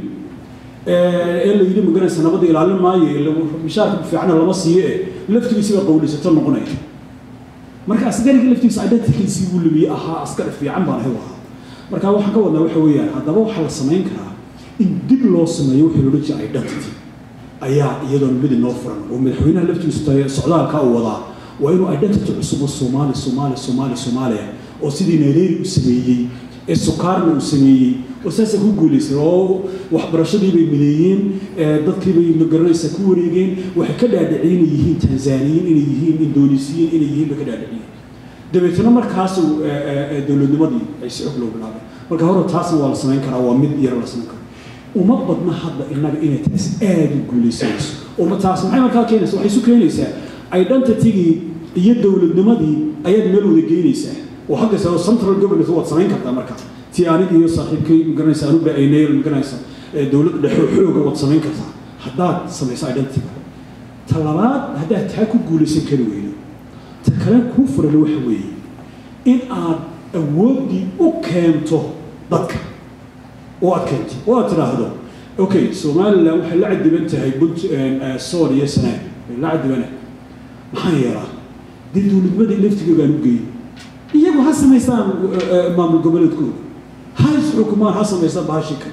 D: ee la yidhi maganaysa nabadda ilaalin maayo mishaarka fiicana lama siiyo ee laftigiisi baa qawlaysato noqonaya marka asgariga laftigiisa identitykiisii buu lumiyey ahaa askari fiican baan ahay ahaa marka waxaan ka wadnaa waxa weeyaan haddaba waxaa la samayn karaa in dib loo sameeyo wixii loola jira identity ayaa iyadoona mid inoo furan oo madaxweynaha laftigiisu tahay socdaalka uu wadaa waa inuu identity cusub oo soomaali soomaali soomaali soomaaliya oo sidii nairobi u sameeyey ee sukaarna uu sameeyey oo saasay ku guulaysay oo waxbarashadii bay mideeyeen dadkii bay magaranaysa ku wareegeen waxay ka dhaadhiciyeen inay yihiin tanzaniyiin inay yihiin indonesiyiin inay yihiin bay ka dhaadhiciyeen dabeetana markaas dowladnimadii ay si xog loo bilaabay marka hore taasna waa la samayn karaa waa mid yar la samayn karaa uma badna hadda innaga inay taas aada u guulaysanayso uma taas maxay markaa keenaysa waxay isu keenaysaa identitygii iyo dowladnimadii ayaad meel wada geynaysaa oo haddase central governance waad samayn kartaa marka ti aniga iyo saaxiibkay magaranaysa anu ba-aynayl magaranaysa dowladda dhexe xooga waad samayn kartaa haddaad samayso identity ta labaad haddaad taa ku guulaysan kari weydo ta kale kuu furan waxa weeye in aad awooddii u keento dadka oo aad keento oo aad tidhaahdo okay somaliland waxay la cadiban tahay bunt sool iyo sanaa way la cadibana maxaan yeelaa dee dowladnimadii laftigoogaan u geeyey iyagu ha samaystaan maamul goboleedkooda ha isxukumaan ha samaystaan baashika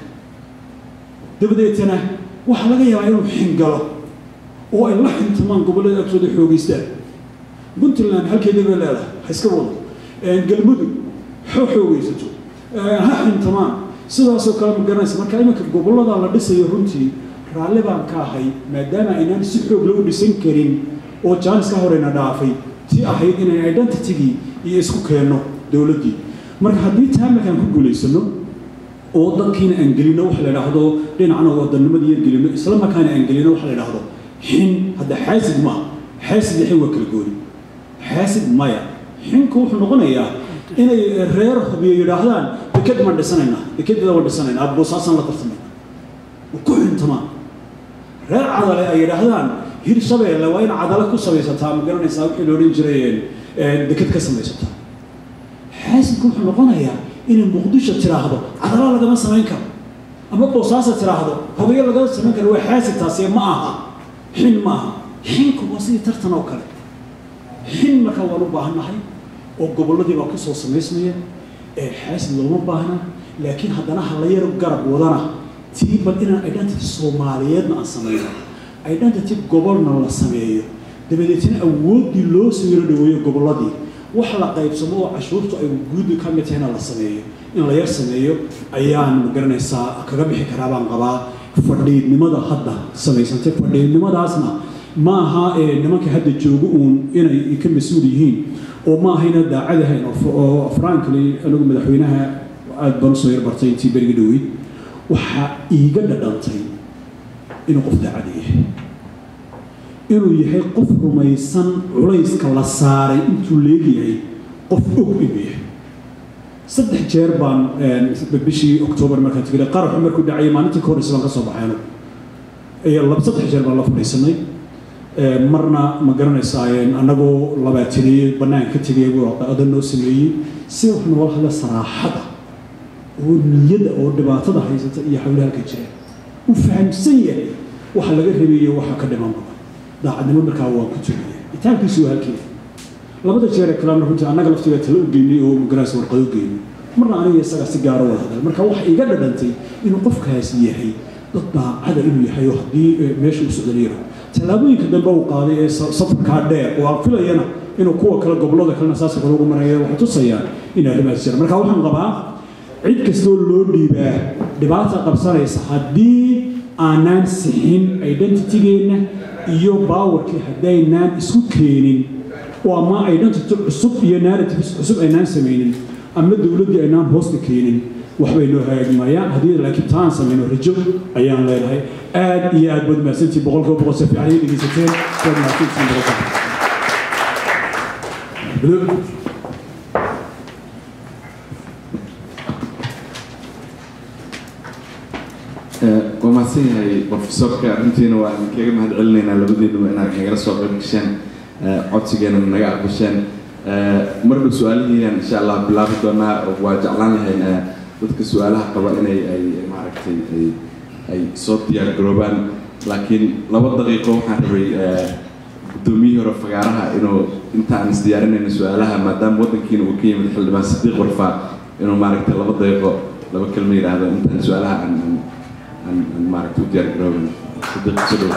D: dabadeetana waxaa laga yaabaa inuu xingalo oo ay la xintamaan gobollada agtooda xoogeystaan puntland halkeedii bay leedahay ha iska wado galmudug ha xoogeysato ha xintamaan sidaasoo kale ma garanaysa marka iminka gobollada la dhisayo runtii raalli baan ka ahay maadaama aynaan si xoog loo dhisan karin oo jaanis ka horeyna dhaafay ti ahayd inaan identitygii iyo isku keenno dowladdii marka haddii taa markaan ku guulaysano oo dadkiina aan gelino waxa la idhaahdo dhinacna wadanimadii yar gelino isla markaana aan gelino waxa la idhaahdo xin hadda xaasid maaha xaasid iyo xin waa kala gooni xaasid maya xinku wuxuu noqonayaa inay reer hubiyo yidhaahdaan deked maan dhisanaynaa dekedeeda waan dhisanaynaa boosaasan la tartamayna ku xintamaan reer cadale ay yidhaahdaan hir shabeelle waa in cadale ku samaysataa ma garanaysaa wixii la odhan jiray deked ka samaysataa xaasidku wuxuu noqonayaa inay muqdisho tiraahdo cadala lagama samayn karo ama boosaasa tiraahdo hubiyo lagama samayn karo waa xaasid taasi ma aha xin ma aha xinku waa sidii tartan oo kale xin markaa waan u baahannahay oo gobolladii baa kusoo samaysmaya ee xaasid looma baahna laakiin haddana ha la yar garab wadana tii bal inaan identity soomaaliyeedna aan samayno identity gobolna la sameeyo dabadeetna awooddii loo soo yaro dhaweeyo gobolladii wax la qaybsamo oo cashuurtu ay guud ka mid tahayna la sameeyo in la yar sameeyo ayaan magaranaysaa kaga bixi karaa baan qabaa fadhiidnimada hadda samaysantay fadhiidnimadaasna ma aha nimanka hadda joogo uun inay ka mas-uul yihiin oo ma ahayna daacadahayn oo frankly anigu madaxweynaha aada baan usoo yar bartay intii beriga dhaweyd waxaa iiga dhadhantay inuu qof daacada yahay inuu yahay qof rumaysan culayska la saaray intuu leegyahay qof og inuu yahay saddex jeer baan bishii octoobar markaan tegay qaraxu markuu dhacayay maalintii ka horeysa baan ka soo baxayno laba saddex jeer baan la fadhiisanay marna ma garanaysaa annagoo labaataniyey bannaan ka tegay odan noo sameeyey si wax noola hadla saraaxada oo niyada oo dhibaatada haysata iyo hawla halka jira u fahamsan yahay waxa laga rabeeyo waxa ka dhiman badan daacadnimo markaa waan ku tugaya itaankiisu waa halkeeda labada jeer ee kalena runtii annaga laftiga tala u geynay oo magaranaysa warqado u geynay marna aniga isagaa si gaaro wada hadal marka waxa iga dhadhantay inuu qofkaas yahay dad daacada inuu yahay oo haddii meesha u socdanayro tallaabooyinka dambe uu qaaday ee safarkaa dheer oo aan filayana inuu kuwa kale gobollada kalena saasa kale ugu maraya waxay tusayaan in arrimahaas jira marka waxaan qabaa cid kastoo loo dhiibaa dhibaata qabsanaysa haddii aanaan sixin identitygeenna iyo baawarkii haddaynaan isku keenin oo ama identity cusub iyo narratives cusub aynaan samaynin ama dowladdii aynaan hoosta keenin waxbay noo hagaagmayaan haddii laakiin taan samayno rajo ayaan leenahay aad iyo aad baad mahadsantii boqolkiiba boqol si fiican iyo dhegeysateen waad mahadsantiin boqolkiiba
A: waa mahadsan yahay profesorka runtiina waa idinkaga mahad celinaynaa labadiinuba inaad nagala soo qayb gasheen codsigeena naga aqbasheen mardhow su-aalihiinan insha allah bilaabi doonaa waa jeclaan lahayn dadka su-aalaha qaba inay ay maaragtay ay ay soo diyaar garoobaan laakiin laba daqiiqo waxaan rabay guddoomiyihii hore fagaaraha inuu inta aan isdiyaarinayno su-aalaha maadaama waddankiina uu ka yimid xildhibaan sadiiq warfaa inuu maaragtay laba daqiiqo laba kelma yidhaahdo intaan su-aalaha aan aan maaragtay u diyaar garoobin sadiiq sodhow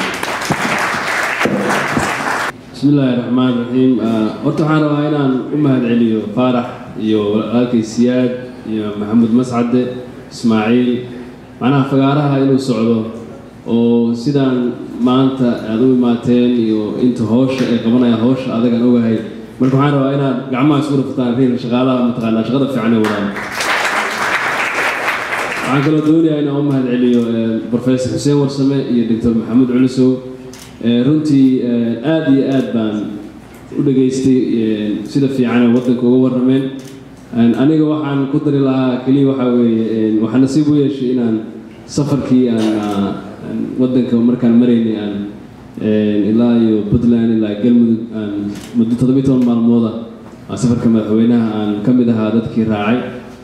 E: بسم الله الرحمن الرحيم horta waxaan rabaa inaan u mahad celiyo faarax iyo walaalkay siyaad iyo maxamed mascade ismaaciil macnaha fagaaraha inuu socdo oo sidaan maanta aad u imaateen iyo inta howsha ay qabanayaan howsha adagaan ogahay marka waxaan rabaa inaad gacmaha isku raftaan riil shaqaalaha mataqaanaa shaqada fiican ee wadaan waxaan kaloo doonayaa inaan u mahad celiyo professor xuseen warsame iyo doctor maxamed culusow runtii aada iyo aad baan u dhageystay sida fiican ee waddanka uga warrameen aniga waxaan ku dari lahaa keliya waxaa weeye waxaa nasiib u yeeshay inaan safarkii aan aan waddanka markaan maraynay aan ilaa iyo puntland ilaa galmudug aan muddo toddobiyi toban maalmooda aan safarka madaxweynaha aan ka mid ahaa dadkii raacay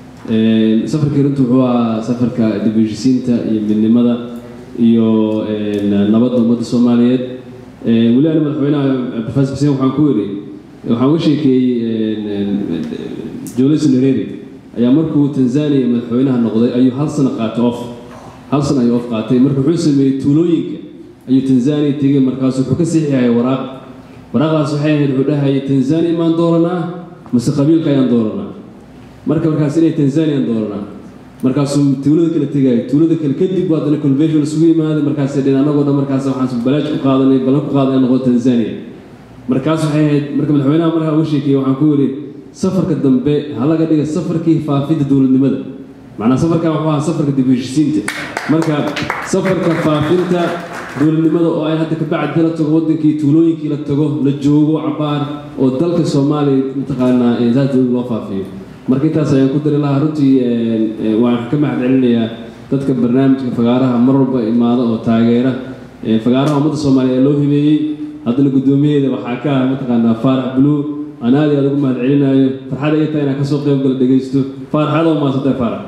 E: safarkii runtu wuxuu ahaa safarka dib u heshisiinta iyo midnimada iyo nabadda ummadda soomaaliyeed weli ani madaxweynaha professor xuseen waxaan ku yidhi waxaan uga sheekeeyey jolison hereri ayaa markuu tanzania madaxweynaha noqday ayuu hal sano qaatay off hal sano ayuu off qaatay marka wuxuu sameeyey tuulooyinka ayuu tanzania tegey markaasu wuxuu ka siixiyay waraaq waraaqdaas waxay ahayd wuxuu dhahayay tanzania maan dooranaa mase qabiilka ayaan dooranaa marka markaas inay tanzaniaan dooranaa markaasuu tuulada kale tegaayo tuulada kale kadib waa haddana convention isugu imaaday markaasay dhin annagoo dhan markaas waxaan balaaj ku qaadanay ballan ku qaadanay noqdo tanzania markaas waxay ahayd marka madaxweynaha markaa uga sheekeeyey waxaan ku yidhi safarka dambe ha laga dhiga safarkii faafidda dowladnimada macnaa safarkan wuxuu ahaa safarka dib u heshisiinta marka safarka faafinta dowladnimada oo ay hadda kabacdi la tago wadankii tuulooyinkii la tago la joogo cabaar oo dalka soomaaliya mataqaanaa saas dowlad loo faafiyo marka intaas ayaan ku dari lahaa runtii waan ka mahad celinayaa dadka barnaamijka fagaaraha mar walba imaada oo taageera fagaaraha ummadda soomaaliya ee loo hibeeyey haddana guddoomiyaheeda waxaa ka ah mataqaanaa faarax blue aan aad iyo aad ugu mahad celinayo farxad ay tahay inaan kasoo qayb gala dhegaysto faarax aad oo mahadsantay faarax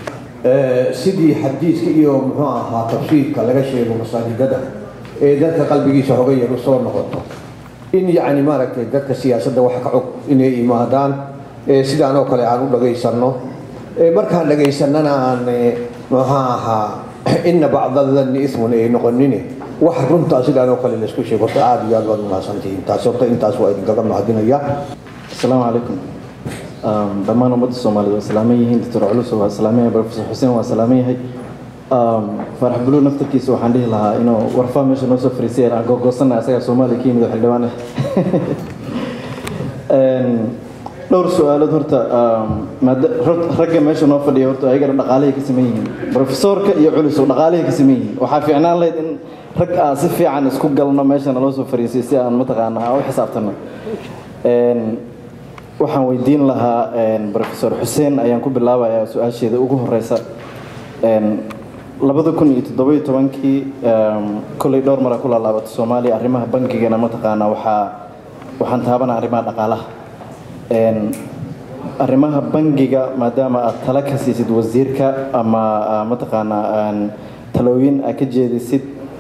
F: sidii xadiiska iyo muxuu ahaa tafsiirka laga sheego masaajidada ee dadka qalbigiisa hoga yar u soo noqoto in yacni maaragtay dadka siyaasadda wax ka cog inay imaadaan sidaan oo kale aan u dhagaysanno markaan dhagaysannana aan muxuu ahaa ina bacda danni ismun ay noqonine wax runtaa sidaan oo kale laysku sheego horta aada iyo aad baad umahadsantihiin taas horta intaas waa idinkaga mahadinaya
G: asalaamu calaykum dhammaan ummadda soomaaliyed waa salaaman yihiin doctor culus waa salaaman yahay professor xuseen waa salaaman yahay farax buluw naftarkiisa waxaan dhihi lahaa inuu warfaa meesha noo soo fariisay aan googoosanna isagaa soomaaliya ka yimid oo xildhibaan dhowr su-aalood horta ragga meesha noo fadhiya horta ayagana dhaqaalahay ka saman yihiin profesorka iyo culus oo dhaqaalahay ka saman yihiin waxaa fiicnaan lahayd in rag aan si fiican isku galno meesha naloo soo fariisay si aan mataqaana aan u xisaabtano waxaan weydiin lahaa professor xuseen ayaan ku bilaabayaa su-aasheeda ugu horeysa labada kun iyo toddobiyo tobankii kolley dhowr mara ku laalaabatay soomaaliya arrimaha bangigana mataqaana waxaa waxaan taabanaa arrimaha dhaqaalaha arrimaha bangiga maadaama aad tala ka siisid wasiirka ama mataqaanaa talooyin aad ka jeedisid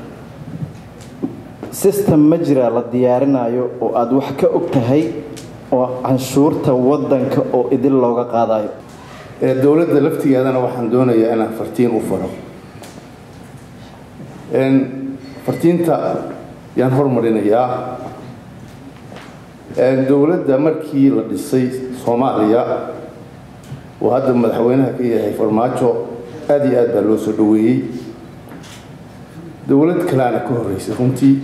G: system ma jira la diyaarinayo oo aada wax ka og tahay oo canshuurta waddanka oo idil looga qaadayo
H: dowladda laftigeedana waxaan doonayaa inaan fartiin u faro fartiinta yaan hormarinayaa dowladda markii la dhisay soomaaliya oo hadda madaxweynaha ka yahay farmaajo aada iyo aad baa loo soo dhoweeyey dowlad kaleana ka horreysay runtii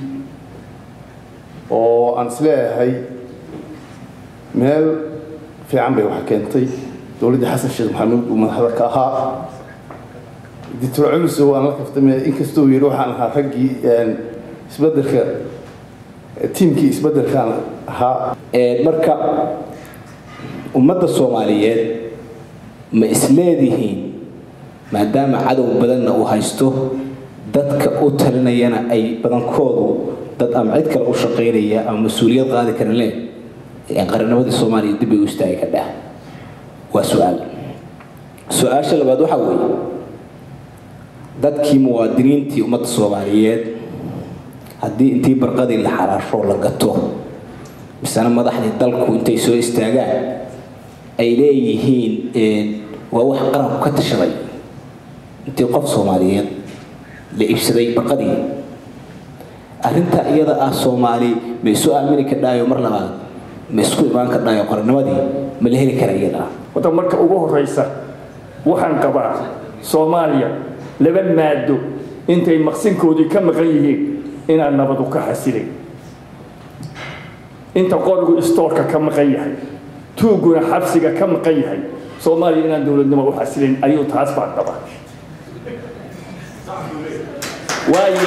H: oo aan isleeyahay meel fiican bay wax keentay dowladdii xasan sheekh maxamuud uu madaxda ka ahaa doctor culusow aan la kaftamay inkastoo yidhi waxaan ahaa raggii isbeddelka tiimkii isbeddelkaan ahaa
I: marka ummadda soomaaliyeed ma isleedihiin maadaama cadow badanna uu haysto dadka u talinayana ay badankoodu dad ama cid kale u shaqaynaya ama mas-uuliyad qaadi kara leh qaranamadii soomaaliya dib ay u istaagi kadhaa waa su-aal su-aasha labaad waxaa weeye dadkii muwaadiniintii ummadda soomaaliyeed haddii intii barqadii la xaraasho la gato misena madaxdii dalku intay soo istaagaan ay leeyihiin waa wax qaranku ka tashaday intii qof soomaaliyeed la iibsaday barqadii arrinta iyada ah soomaali ma isu aamini kadhaayo mar labaad ma isku imaan kadhaayo qarannimadii ma la heli kara iyada
J: wada marka ugu horeysa waxaan qabaa soomaaliya laba maado intay maqsinkoodii ka maqan yihiin inaan nabadu ka xasilay inta qorigu istoorka ka maqan yahay tuuguna xabsiga ka maqan yahay soomaaliya inaan dowladnimo u xasilayn ayuu taas baan qabaa waayo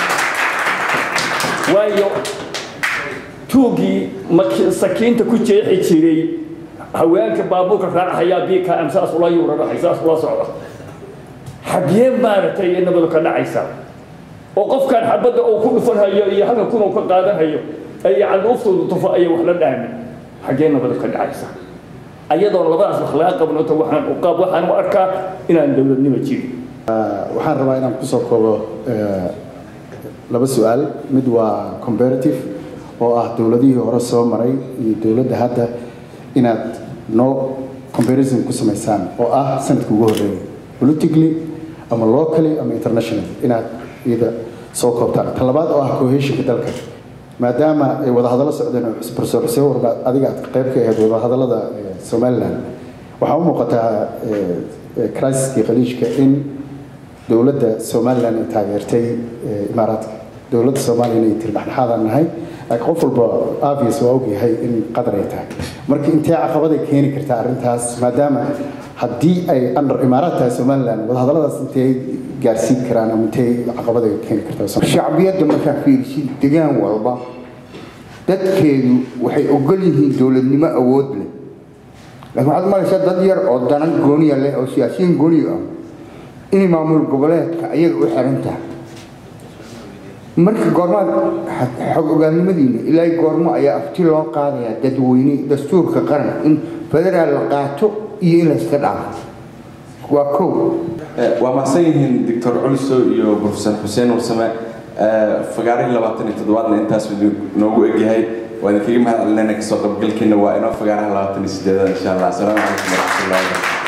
J: waayo tuugii sakiinta ku jeexi jiray haweenka baabuurka raacayaa biika am saas ula yuuranahay saas ula socda xaggee maaragtay iyo nabadu ka dhacaysaa oo qofkan xabadda uu ku dhufan hayo iyo halka kun uu ka qaadan hayo ay caduuftoodu tufo ayay wax la dhaamin xaggee nabadu ka dhacaysaa ayadoon labadaas wax laga qabnoto waxaan u qaab waxaan u arkaa inaan dowladnimo jirin
K: waxaan rabaa inaan kusoo koobo laba su-aal mid waa comparative oo ah dowladihii hore soo maray iyo dowladda hadda inaad no comparison ku samaysaan oo ah sanadka ugu horreeyay politically ama locally ama international inaad iyada soo koobtaan ta labaad oo ah cohesionka dalka maadaama ay wadahadallo socdeen oo professor xuseen warba adiga aad qayb ka ahayd wadahadallada somaliland waxaa u muuqataa crisiskii khaliijka in dowladda somaliland ay taageertay imaaraadka dowladda soomaaliya inay tiri dhexdhexaadaan nahay laakiin qof walba obvious waa ogyahay in qadar ay tahay marka intee caqabaday keeni kartaa arrintaas maadaama haddii ay under imaaraad tahay somaliland wadahadalladaas intee gaarsiin karaan ama intee caqabaday keeni kartaa
L: shacbiyadda markaa fiirisid degaan walba dadkeedu waxay ogol yihiin dowladnimo awood leh laakiin waxaad malaysaa dad yar oo danan gooniya leh oo siyaasiyiin gooniya ah inay maamul goboleedka ayaga u xiran tahay marka goormaad xog ogaannimadiina ilaa goormo ayaa afti loo qaadayaa dadweyne dastuurka qaran in federaal la qaato iyo in layska dhaafo waa kow
A: waa mahadsan yihiin doctor culiso iyo professor xuseen warsame fagaarihii labaatan iyo toddobaadna intaas noogu egyahay waa idinkaga mahad celinayna kasoo qaybgalkiina waa inoo fagaaraha labaatan iyo sideedada insha allah asalaamu calaykum waraxmatullahi wabarakatu